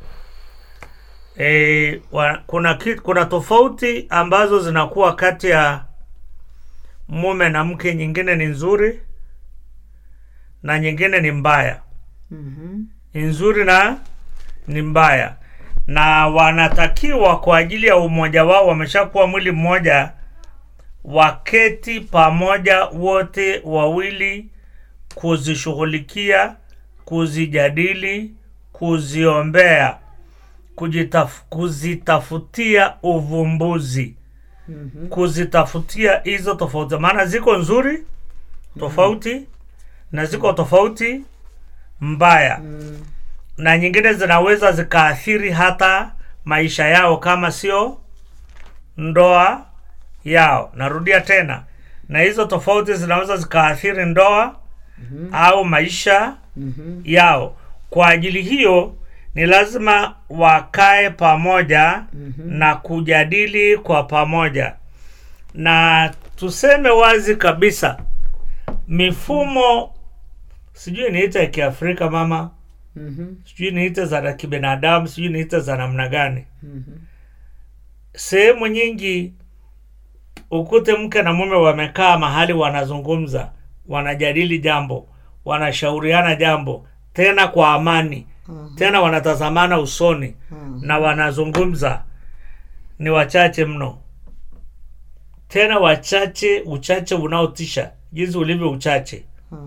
e, wa, kuna, ki, kuna tofauti ambazo zinakuwa kati ya mume na mke nyingine ni nzuri na nyingine ni mbaya mm-hmm. ni nzuri na ni mbaya na wanatakiwa kwa ajili ya umoja wao wameshakuwa mwili mmoja waketi pamoja wote wawili kuzishughulikia kuzijadili kuziombea kujitaf, kuzitafutia uvumbuzi mm-hmm. kuzitafutia hizo tofauti maana ziko nzuri tofauti mm-hmm. na ziko tofauti mbaya mm. na nyingine zinaweza zikaathiri hata maisha yao kama sio ndoa yao narudia tena na hizo tofauti zinaweza zikaathiri ndoa mm-hmm. au maisha mm-hmm. yao kwa ajili hiyo ni lazima wakae pamoja mm-hmm. na kujadili kwa pamoja na tuseme wazi kabisa mifumo sijui niite ya kiafrika mama Mhm. sijui niite za kibinadamu sijui niite za namna gani sehemu nyingi ukute mke na mume wamekaa mahali wanazungumza wanajadili jambo wanashauriana jambo tena kwa amani tena wanatazamana usoni na wanazungumza ni wachache mno tena wachache uchache unaotisha jinsi ulivyo uchache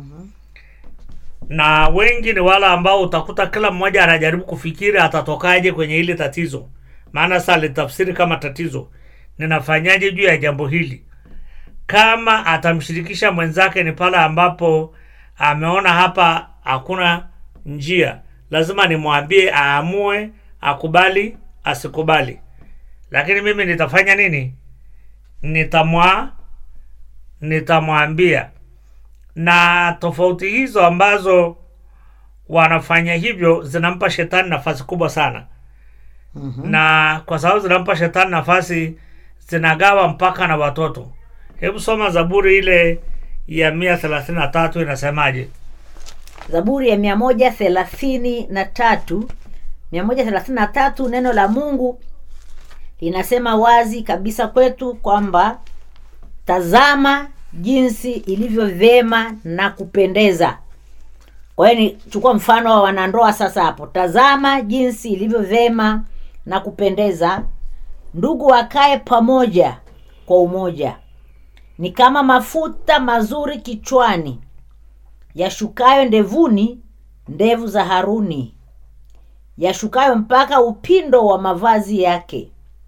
na wengi ni wale ambao utakuta kila mmoja anajaribu kufikiri atatokaje kwenye hili tatizo maana sasa alitafsiri kama tatizo ninafanyaje juu ya jambo hili kama atamshirikisha mwenzake ni pale ambapo ameona hapa hakuna njia lazima nimwambie aamue akubali asikubali lakini mimi nitafanya nini nitamwa nitamwambia na tofauti hizo ambazo wanafanya hivyo zinampa shetani nafasi kubwa sana mm-hmm. na kwa sababu zinampa shetani nafasi zinagawa mpaka na watoto hebu soma zaburi ile ya mia thelathini na tatu inasemaje zaburi ya mia moja thelathini na tatu mia moja thelathini na tatu neno la mungu linasema wazi kabisa kwetu kwamba tazama jinsi ilivyo vyema na kupendeza kwa hiyo ni chukua mfano wa wanandoa sasa hapo tazama jinsi ilivyo vyema na kupendeza ndugu wakae pamoja kwa umoja ni kama mafuta mazuri kichwani yashukayo ndevuni ndevu za haruni yashukayo mpaka upindo wa mavazi yake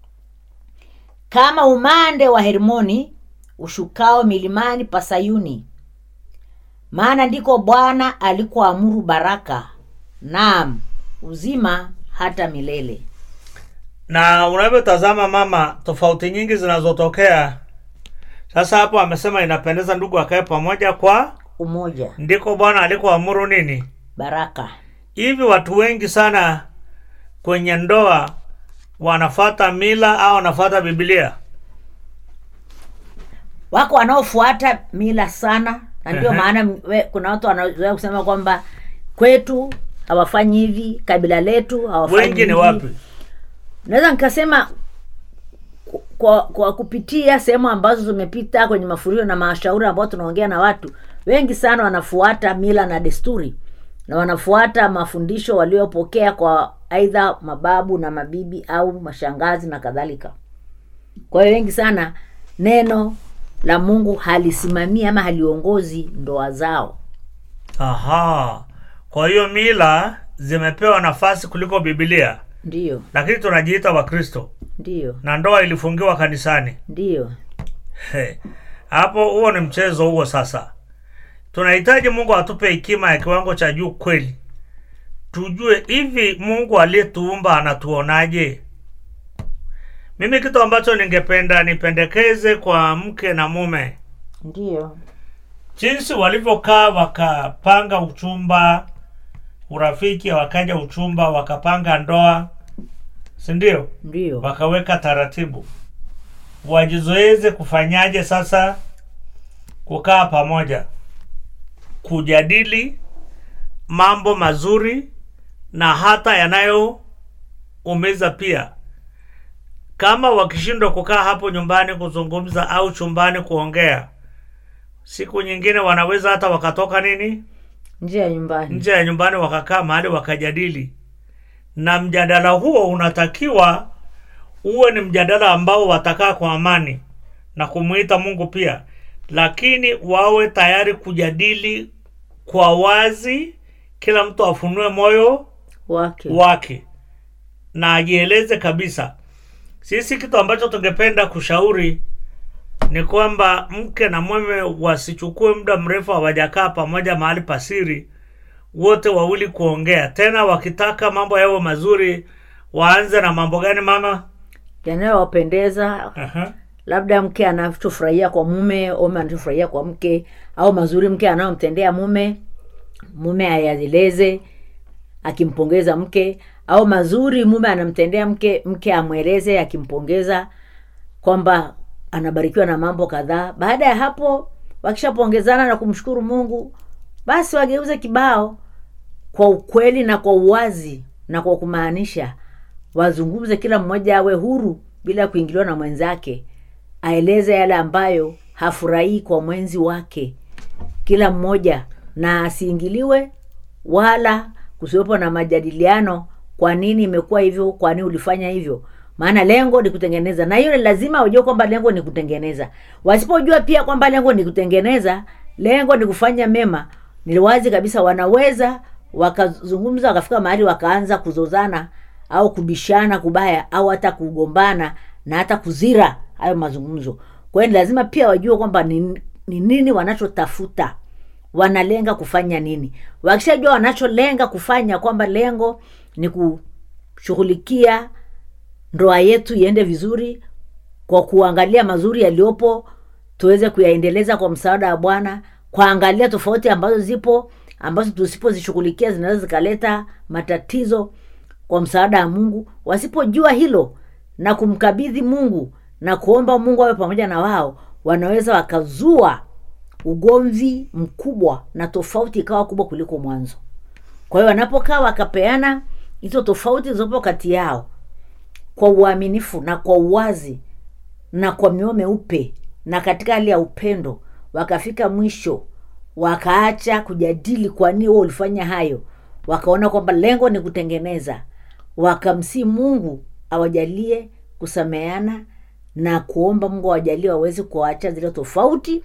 kama umande wa hermoni ushukao milimani pa sayuni maana ndiko bwana alikoamuru baraka naam uzima hata milele na unavyotazama mama tofauti nyingi zinazotokea sasa hapo amesema inapendeza ndugu akae pamoja kwa umoja ndiko bwana alikoamuru nini baraka hivi watu wengi sana kwenye ndoa wanafata mila au wanafata bibilia wako wanaofuata mila sana na ndio Ehe. maana we- kuna watu wanazoea kusema kwamba kwetu hawafanyi hivi kabila letu hawafanyi wengi ni hivi. wapi naweza nikasema ku- kwa, kwa kupitia sehemu ambazo zimepita kwenye mafuriko na mashauri ambao tunaongea na watu wengi sana wanafuata mila na desturi na wanafuata mafundisho waliopokea kwa aidha mababu na mabibi au mashangazi na kadhalika kwa hiyo wengi sana neno la mungu halisimamii ama haliongozi ndoa zao aha kwa hiyo mila zimepewa nafasi kuliko bibilia ndiyo lakini tunajiita wakristo ndiyo na ndoa ilifungiwa kanisani ndiyo He. hapo huo ni mchezo huo sasa tunahitaji mungu atupe hekima ya kiwango cha juu kweli tujue hivi mungu aliyetuumba anatuonaje mimi kitu ambacho ningependa nipendekeze kwa mke na mume ndiyo jinsi walivyokaa wakapanga uchumba urafiki wakaja uchumba wakapanga ndoa sindio ndiyo wakaweka taratibu wajizoeze kufanyaje sasa kukaa pamoja kujadili mambo mazuri na hata yanayoumiza pia kama wakishindwa kukaa hapo nyumbani kuzungumza au chumbani kuongea siku nyingine wanaweza hata wakatoka nini nje ya nyumbani nje ya nyumbani wakakaa mahali wakajadili na mjadala huo unatakiwa uwe ni mjadala ambao watakaa kwa amani na kumwita mungu pia lakini wawe tayari kujadili kwa wazi kila mtu afunue moyo wake wake na ajieleze kabisa sisi kitu ambacho tungependa kushauri ni kwamba mke na mume wasichukue muda mrefu hawajakaa pamoja mahali pasiri wote wawili kuongea tena wakitaka mambo yawe mazuri waanze na mambo gani mama yanayowapendeza Aha. labda mke anachofurahia kwa mume mume anachofurahia kwa mke au mazuri mke anayomtendea mume mume ayaeleze akimpongeza mke au mazuri mume anamtendea mke mke amweleze akimpongeza kwamba anabarikiwa na mambo kadhaa baada ya hapo wakishapongezana na kumshukuru mungu basi wageuze kibao kwa ukweli na kwa uwazi na kwa kumaanisha wazungumze kila mmoja awe huru bila kuingiliwa na mwenzake aeleze yale ambayo hafurahii kwa mwenzi wake kila mmoja na asiingiliwe wala kusiwepo na majadiliano kwa nini imekuwa hivyo kwa nini ulifanya hivyo maana lengo ni kutengeneza na hiyo ni lazima wajue kwamba lengo ni kutengeneza wasipojua pia kwamba lengo ni kutengeneza lengo ni kufanya mema ni wazi kabisa wanaweza wakazungumza wakafika mahali wakaanza kuzozana au kubishana kubaya au hata kugombana na hata kuzira hayo mazungumzo kwa hiyo ni lazima pia wajue kwamba ni, ni nini wanachotafuta wanalenga kufanya nini wakishajua wanacholenga kufanya kwamba lengo ni kushughulikia ndoa yetu iende vizuri kwa kuangalia mazuri yaliyopo tuweze kuyaendeleza kwa msaada wa bwana kuangalia tofauti ambazo zipo ambazo tusipozishughulikia zinaweza zikaleta matatizo kwa msaada wa mungu wasipojua hilo na kumkabidhi mungu na kuomba mungu awe pamoja na wao wanaweza wakazua ugomvi mkubwa na tofauti ikawa kubwa kuliko mwanzo kwa hiyo wanapokaa wakapeana hizo tofauti zilizopo kati yao kwa uaminifu na kwa uwazi na kwa mioyo meupe na katika hali ya upendo wakafika mwisho wakaacha kujadili kwa nini wewe ulifanya hayo wakaona kwamba lengo ni kutengeneza wakamsii mungu awajalie kusameana na kuomba mungu awajalie waweze kuwaacha zile tofauti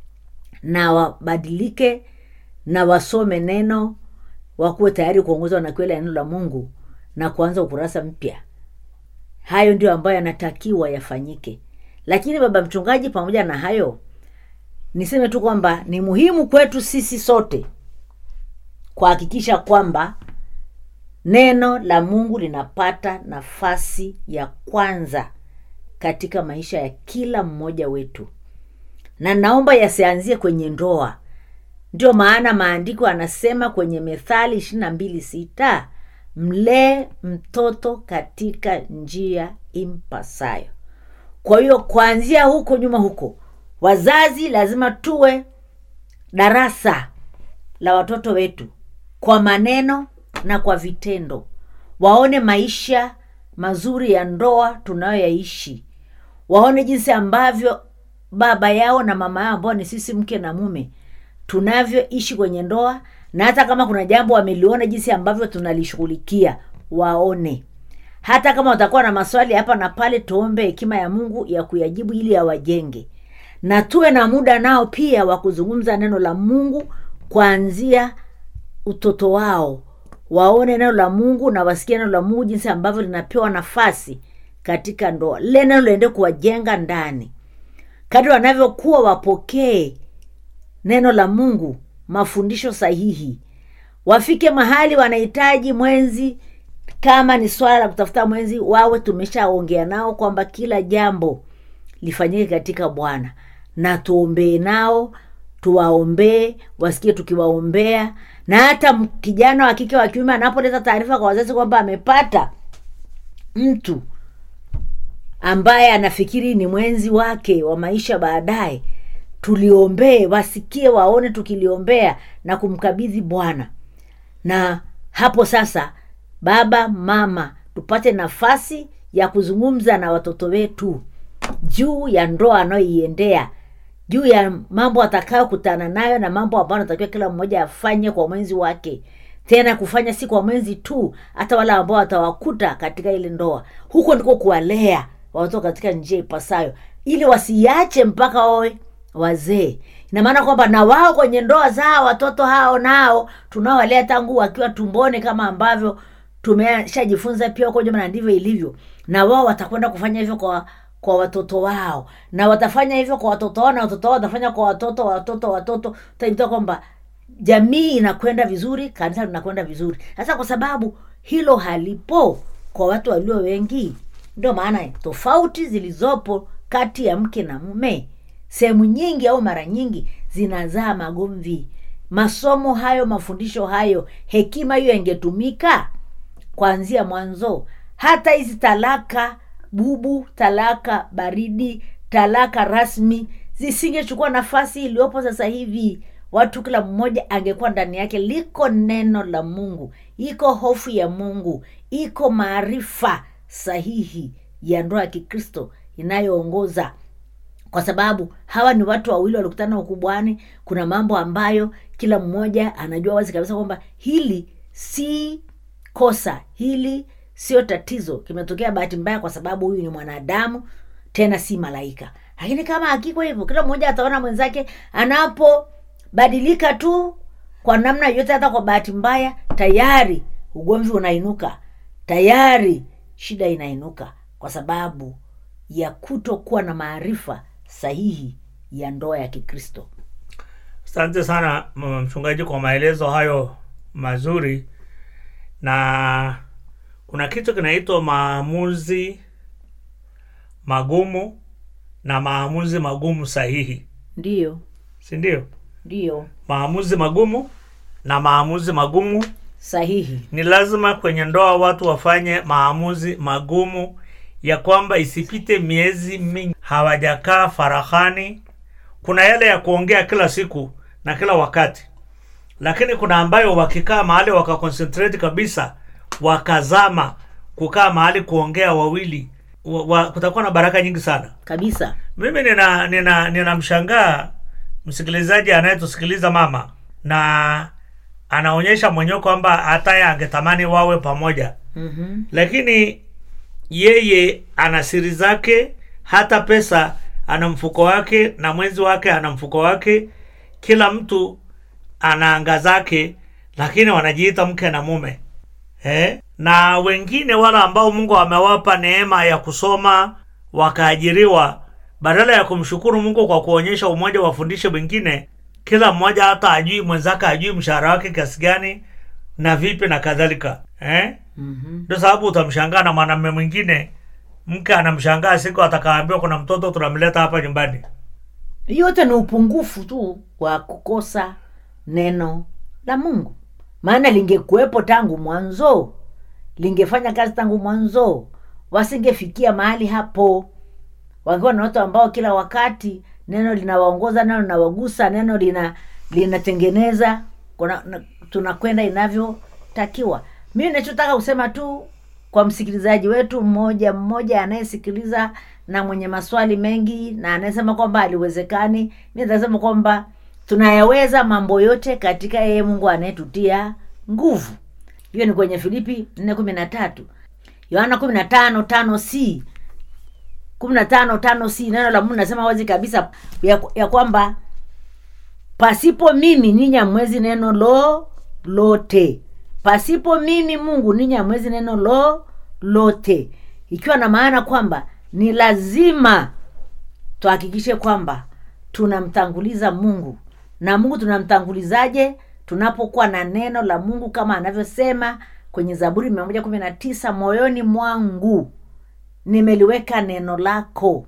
na wabadilike na wasome neno wakuwe tayari kuongozwa na kweli ya neno la mungu na kuanza ukurasa mpya hayo ndio ambayo yanatakiwa yafanyike lakini baba mchungaji pamoja na hayo niseme tu kwamba ni muhimu kwetu sisi sote kuhakikisha kwamba neno la mungu linapata nafasi ya kwanza katika maisha ya kila mmoja wetu na naomba yasianzie kwenye ndoa ndio maana maandiko anasema kwenye methali ishiri na mbili sita mlee mtoto katika njia impasayo kwa hiyo kuanzia huko nyuma huko wazazi lazima tuwe darasa la watoto wetu kwa maneno na kwa vitendo waone maisha mazuri ya ndoa tunayoyaishi waone jinsi ambavyo baba yao na mama yao ambao ni sisi mke na mume tunavyoishi kwenye ndoa na hata kama kuna jambo wameliona jinsi ambavyo tunalishughulikia waone hata kama watakuwa na maswali hapa na pale tuombe hekima ya mungu ya kuyajibu ili awajenge na tuwe na muda nao pia wa kuzungumza neno la mungu kuanzia utoto wao waone neno la mungu na wasikie neno la mungu jinsi ambavyo linapewa nafasi katika ndoa lile neno liende kuwajenga ndani kadri wanavyokuwa wapokee neno la mungu mafundisho sahihi wafike mahali wanahitaji mwenzi kama ni swala la kutafuta mwenzi wawe tumeshaongea nao kwamba kila jambo lifanyike katika bwana na tuombee nao tuwaombee wasikie tukiwaombea na hata m- kijana wa kike wa kiume anapoleta taarifa kwa wazazi kwamba amepata mtu ambaye anafikiri ni mwenzi wake wa maisha baadaye tuliombee wasikie waone tukiliombea na kumkabidhi bwana na hapo sasa baba mama tupate nafasi ya kuzungumza na watoto wetu juu ya ndoa anayoiendea juu ya mambo atakayokutana nayo na mambo ambayo anatakiwa kila mmoja afanye kwa mwenzi wake tena kufanya si kwa mwenzi tu hata wale ambao watawakuta katika ile ndoa huko ndiko kuwalea watoto katika njia ipasayo ili wasiache mpaka wawe wazee ina maana kwamba na wao kwenye ndoa zao watoto hao nao tunaowalea tangu wakiwa tumboni kama ambavyo tumeshajifunza pia huko nyuma na ndivyo ilivyo na wao watakwenda kufanya hivyo kwa kwa watoto wao na watafanya hivyo kwa watoto wao na watoto wao watafanya kwa watoto watoto watoto utaikuta kwamba jamii inakwenda vizuri kanisa linakwenda vizuri sasa kwa sababu hilo halipo kwa watu walio wengi ndio maana tofauti zilizopo kati ya mke na mume sehemu nyingi au mara nyingi zinazaa magomvi masomo hayo mafundisho hayo hekima hiyo ingetumika kuanzia mwanzo hata hizi talaka bubu talaka baridi talaka rasmi zisingechukua nafasi iliyopo sasa hivi watu kila mmoja angekuwa ndani yake liko neno la mungu iko hofu ya mungu iko maarifa sahihi ya ndoa ya kikristo inayoongoza kwa sababu hawa ni watu wawili walikutana ukubwani kuna mambo ambayo kila mmoja anajua wazi kabisa kwamba hili si kosa hili sio tatizo kimetokea bahati mbaya kwa sababu huyu ni mwanadamu tena si malaika lakini kama hakiko hivyo kila mmoja ataona mwenzake anapobadilika tu kwa namna yoyote hata kwa bahati mbaya tayari ugomvi unainuka tayari shida inainuka kwa sababu ya kutokuwa na maarifa sahihi ya ndoa ya kikristo asante sana m- mchungaji kwa maelezo hayo mazuri na kuna kitu kinaitwa maamuzi magumu na maamuzi magumu sahihi ndiyo si ndio ndiyo maamuzi magumu na maamuzi magumu sahihi ni lazima kwenye ndoa watu wafanye maamuzi magumu ya kwamba isipite miezi mingi hawajakaa farahani kuna yale ya kuongea kila siku na kila wakati lakini kuna ambayo wakikaa mahali wakaconcentrate kabisa wakazama kukaa mahali kuongea wawili wa, wa, kutakuwa na baraka nyingi sana kabisa mimi nina nina ninamshangaa msikilizaji anayetusikiliza mama na anaonyesha mwenyewe kwamba hataye angetamani wawe pamoja mm-hmm. lakini yeye ana siri zake hata pesa ana mfuko wake na mwenzi wake ana mfuko wake kila mtu ana anga zake lakini wanajiita mke na mume eh? na wengine wale ambao mungu amewapa neema ya kusoma wakaajiriwa badala ya kumshukuru mungu kwa kuonyesha umoja wafundishe wengine kila mmoja hata ajui mwenzake ajui mshahara wake kiasi gani na vipi na kadhalika eh? Mm-hmm. ndio sababu utamshangaa na mwanamume mwingine mke anamshangaa siku atakaambiwa kuna mtoto tunamleta hapa nyumbani yote ni upungufu tu wa kukosa neno la mungu maana lingekuwepo tangu mwanzo lingefanya kazi tangu mwanzo wasingefikia mahali hapo wangewa na watu ambao kila wakati neno linawaongoza neno linawagusa neno lina linatengeneza kuna- na- tunakwenda inavyotakiwa mimi nachotaka kusema tu kwa msikilizaji wetu mmoja mmoja anayesikiliza na mwenye maswali mengi na anayesema kwamba aliwezekani mi nitasema kwamba tunayaweza mambo yote katika yeye mungu anayetutia nguvu hiyo ni kwenye filipi nne kumi na tatu yohana kumi na tano tano c kumi na tano tano c neno la mungu nasema wazi kabisa ya, ya kwamba pasipo mimi ninyi hamwezi neno lo lote pasipo mimi mungu ninyi hamwezi neno lo lote ikiwa na maana kwamba ni lazima tuhakikishe kwamba tunamtanguliza mungu na mungu tunamtangulizaje tunapokuwa na neno la mungu kama anavyosema kwenye zaburi mia moja kumi na tisa moyoni mwangu nimeliweka neno lako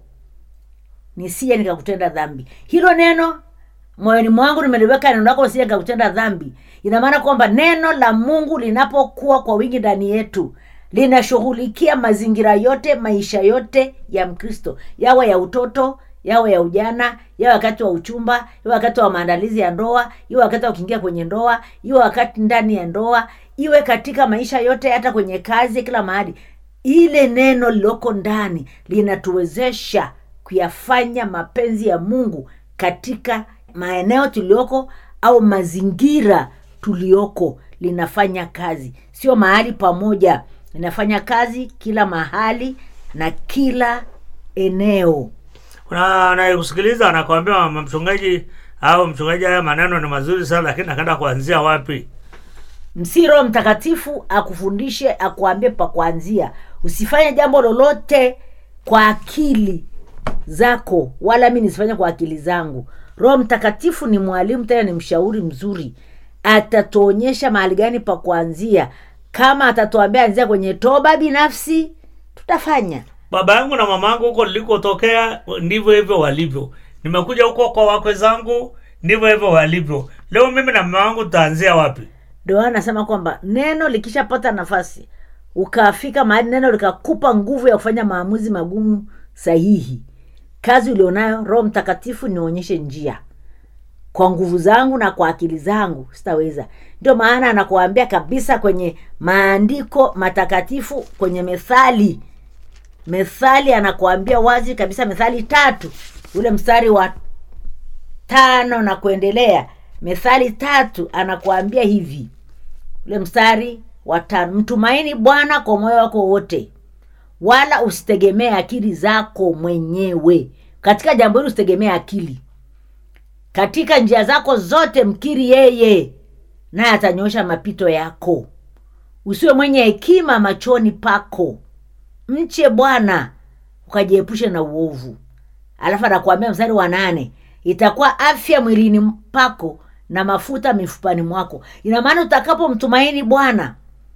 nisije nikakutenda dhambi hilo neno moyoni mwangu nimeliweka neno lako nisije nikakutenda dhambi ina maana kwamba neno la mungu linapokuwa kwa wingi ndani yetu linashughulikia mazingira yote maisha yote ya mkristo yawe ya utoto yawe ya ujana yawe wakati wa uchumba iwe wakati wa maandalizi ya ndoa iwe wakati wa kuingia kwenye ndoa iwe wakati ndani ya ndoa iwe katika maisha yote hata kwenye kazi kila mahali ile neno lililoko ndani linatuwezesha kuyafanya mapenzi ya mungu katika maeneo tulioko au mazingira tulioko linafanya kazi sio mahali pamoja linafanya kazi kila mahali na kila eneo kuna anayekusikiliza anakwambia mama mchungaji au mchungaji haya maneno ni mazuri sana lakini akaenda kuanzia wapi msi roho mtakatifu akufundishe akuambie pa kuanzia usifanye jambo lolote kwa akili zako wala mi nisifanye kwa akili zangu roho mtakatifu ni mwalimu tena ni mshauri mzuri atatuonyesha mahali gani pa kuanzia kama atatuambia anzia kwenye toba binafsi tutafanya baba yangu na mama yangu huko nilikotokea ndivyo hivyo walivyo nimekuja huko kwa wakwe zangu ndivyo hivyo walivyo leo mimi na mama wangu tutaanzia wapi ndio maana nasema kwamba neno likishapata nafasi ukafika mahali neno likakupa nguvu ya kufanya maamuzi magumu sahihi kazi ulionayo roho mtakatifu nionyeshe njia kwa nguvu zangu na kwa akili zangu sitaweza ndio maana anakuambia kabisa kwenye maandiko matakatifu kwenye methali methali anakuambia wazi kabisa methali tatu ule mstari wa tano na kuendelea methali tatu anakuambia hivi ule mstari wa tano mtumaini bwana kwa moyo wako wote wala usitegemee akili zako mwenyewe katika jambo hili usitegemee akili katika njia zako zote mkiri yeye naye atanyosha mapito yako usiwe mwenye hekima machoni pako mche bwana ukajiepushe na uovu alafu anakuambia mstari wa nane itakuwa afya mwilini pako na mafuta mifupani mwako ina maana utakapomtumaini bwana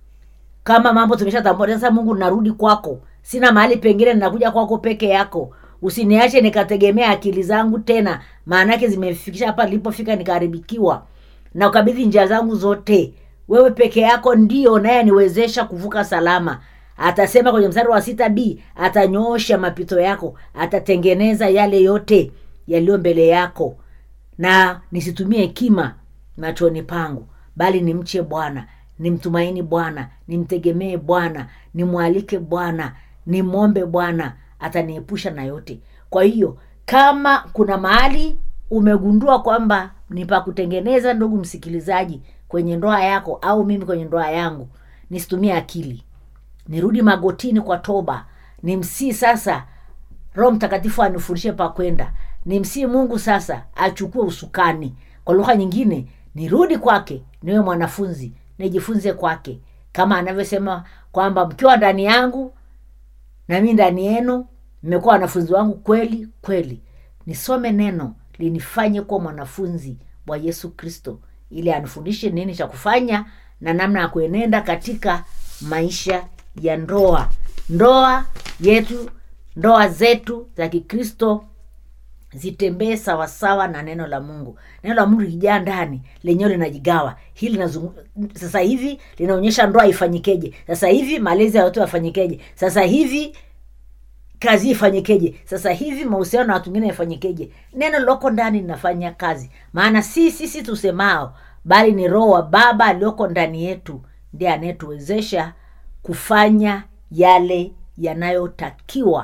kama mambo tumeshatambua sasa mungu narudi kwako sina mahali pengine ninakuja kwako peke yako usiniache nikategemea akili zangu tena maanake zimefikisha hapa nilipofika nikaharibikiwa na ukabidhi njia zangu zote wewe peke yako ndio naye niwezesha kuvuka salama atasema kwenye mstari wa sita b atanyoosha mapito yako atatengeneza yale yote yaliyo mbele yako na nisitumie hekima machoni pangu bali nimche bwana nimtumaini bwana nimtegemee bwana nimwalike bwana nimwombe bwana ataniepusha na yote kwa hiyo kama kuna mahali umegundua kwamba ni pa kutengeneza ndugu msikilizaji kwenye ndoa yako au mimi kwenye ndoa yangu nisitumie akili nirudi magotini kwa toba nimsii sasa roho mtakatifu anifundishe pa kwenda nimsii mungu sasa achukue usukani kwa lugha nyingine nirudi kwake niwe mwanafunzi nijifunze kwake kama anavyosema kwamba mkiwa ndani yangu na mi ndani yenu mmekuwa wanafunzi wangu kweli kweli nisome neno linifanye kuwa mwanafunzi wa yesu kristo ili anifundishe nini cha kufanya na namna ya kuenenda katika maisha ya ndoa ndoa yetu ndoa zetu za kikristo zitembee sawasawa na neno la mungu neno la mungu likijaa ndani lenyewe linajigawa hili linazungu... sasa hivi linaonyesha ndoa ifanyikeje sasa hivi malezi ya watu yafanyikeje sasa hivi kazi ifanyikeje sasa hivi mahusiano na watu wengine yafanyikeje neno liloko ndani linafanya kazi maana si sisi tusemao bali ni roho wa baba aliyoko ndani yetu ndiye anayetuwezesha kufanya yale yanayotakiwa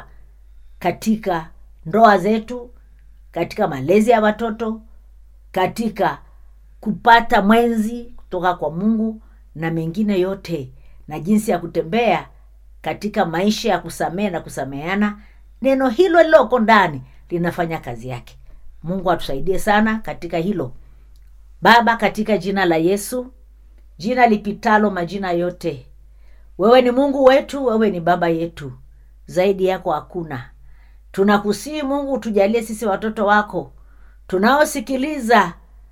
katika ndoa zetu katika malezi ya watoto katika kupata mwenzi kutoka kwa mungu na mengine yote na jinsi ya kutembea katika maisha ya kusamehe na kusameheana neno hilo liloko ndani linafanya kazi yake mungu atusaidie sana katika hilo baba katika jina la yesu jina lipitalo majina yote wewe ni mungu wetu wewe ni baba yetu zaidi yako hakuna tunakusii mungu tujalie sisi watoto wako tunaosikiliza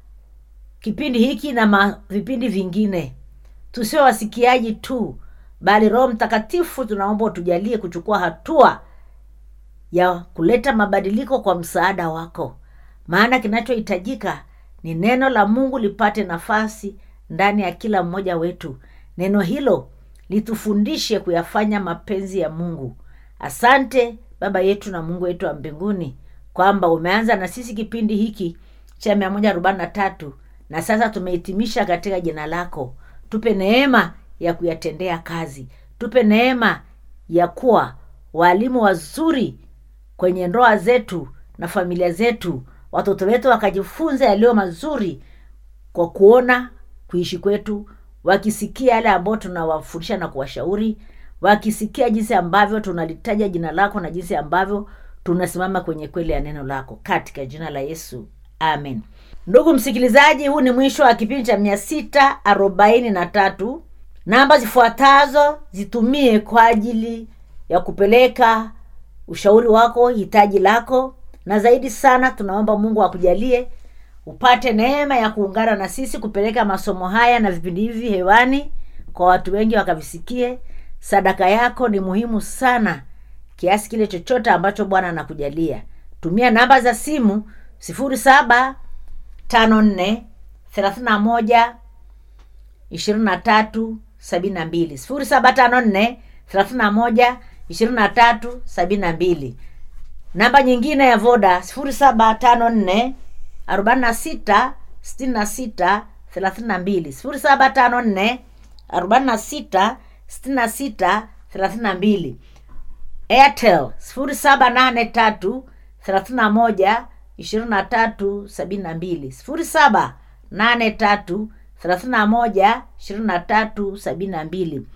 kipindi hiki na ma, vipindi vingine tusio wasikiaji tu bali roho mtakatifu tunaomba utujalie kuchukua hatua ya kuleta mabadiliko kwa msaada wako maana kinachohitajika ni neno la mungu lipate nafasi ndani ya kila mmoja wetu neno hilo litufundishe kuyafanya mapenzi ya mungu asante baba yetu na mungu wetu wa mbinguni kwamba umeanza na sisi kipindi hiki cha mia moja arobaini na tatu na sasa tumehitimisha katika jina lako tupe neema ya kuyatendea kazi tupe neema ya kuwa waalimu wazuri kwenye ndoa zetu na familia zetu watoto wetu wakajifunza yaliyo mazuri kwa kuona kuishi kwetu wakisikia yale ambayo tunawafundisha na kuwashauri wakisikia jinsi ambavyo tunalitaja jina lako na jinsi ambavyo tunasimama kwenye kweli ya neno lako katika jina la yesu amen ndugu msikilizaji huu ni mwisho wa kipindi cha mia sita arobaini na tatu namba zifuatazo zitumie kwa ajili ya kupeleka ushauri wako hitaji lako na zaidi sana tunaomba mungu akujalie upate neema ya kuungana na sisi kupeleka masomo haya na vipindi hivi hewani kwa watu wengi wakavisikie sadaka yako ni muhimu sana kiasi kile chochote ambacho bwana anakujalia tumia namba za simu sifuri saba tano nne thelathini na moja ishirini na tatu sabini na mbili sifuri saba tano nne thelathini na moja ishirini na tatu sabini na mbili namba nyingine ya voda sifuri saba tano nne arobaini na sita sitini na sita thelathini na mbili sifuri saba tano nne arobaini na sita sitini na sita thelathini na mbili airtel sifuri saba nane tatu thelathini na moja ishirini na tatu sabini na mbili sifuri saba nane tatu thelathini na moja ishirini na tatu sabini na mbili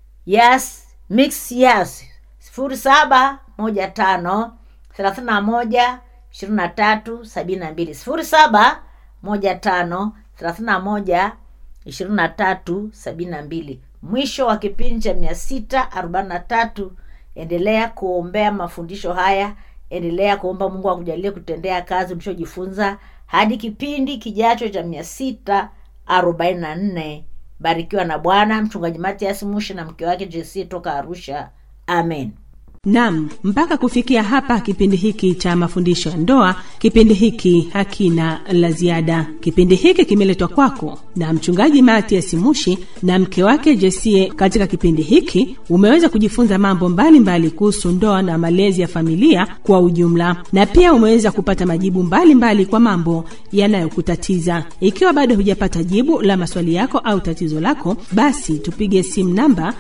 yes mix yes sifuri saba moja tano thelathini na moja ishirini na tatu sabini na mbili sifuri saba moja tano thelathini na moja ishirini na tatu sabini na mbili mwisho wa kipindi cha mia sita arobaini na tatu endelea kuombea mafundisho haya endelea kuomba mungu akujalie kutendea kazi ulichojifunza hadi kipindi kijacho cha mia sita arobaini na nne barikiwa na bwana mchungaji matias mushi na mke wake jc toka arusha amen nam mpaka kufikia hapa kipindi hiki cha mafundisho ya ndoa kipindi hiki hakina la ziada kipindi hiki kimeletwa kwako na mchungaji matias mushi na mke wake jesie katika kipindi hiki umeweza kujifunza mambo mbalimbali kuhusu ndoa na malezi ya familia kwa ujumla na pia umeweza kupata majibu mbalimbali mbali kwa mambo yanayokutatiza ikiwa bado hujapata jibu la maswali yako au tatizo lako basi tupige simu namba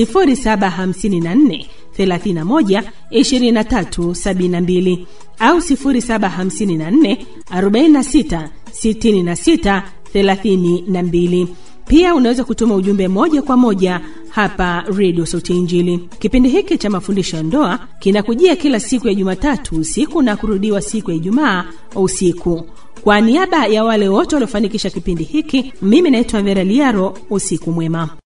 754 31 23 72 au 0754 46 66 32 pia unaweza kutuma ujumbe moja kwa moja hapa redio sauti injili kipindi hiki cha mafundisho ya ndoa kinakujia kila siku ya jumatatu usiku na kurudiwa siku ya ijumaa usiku kwa niaba ya wale wote waliofanikisha kipindi hiki mimi naitwa vera liaro usiku mwema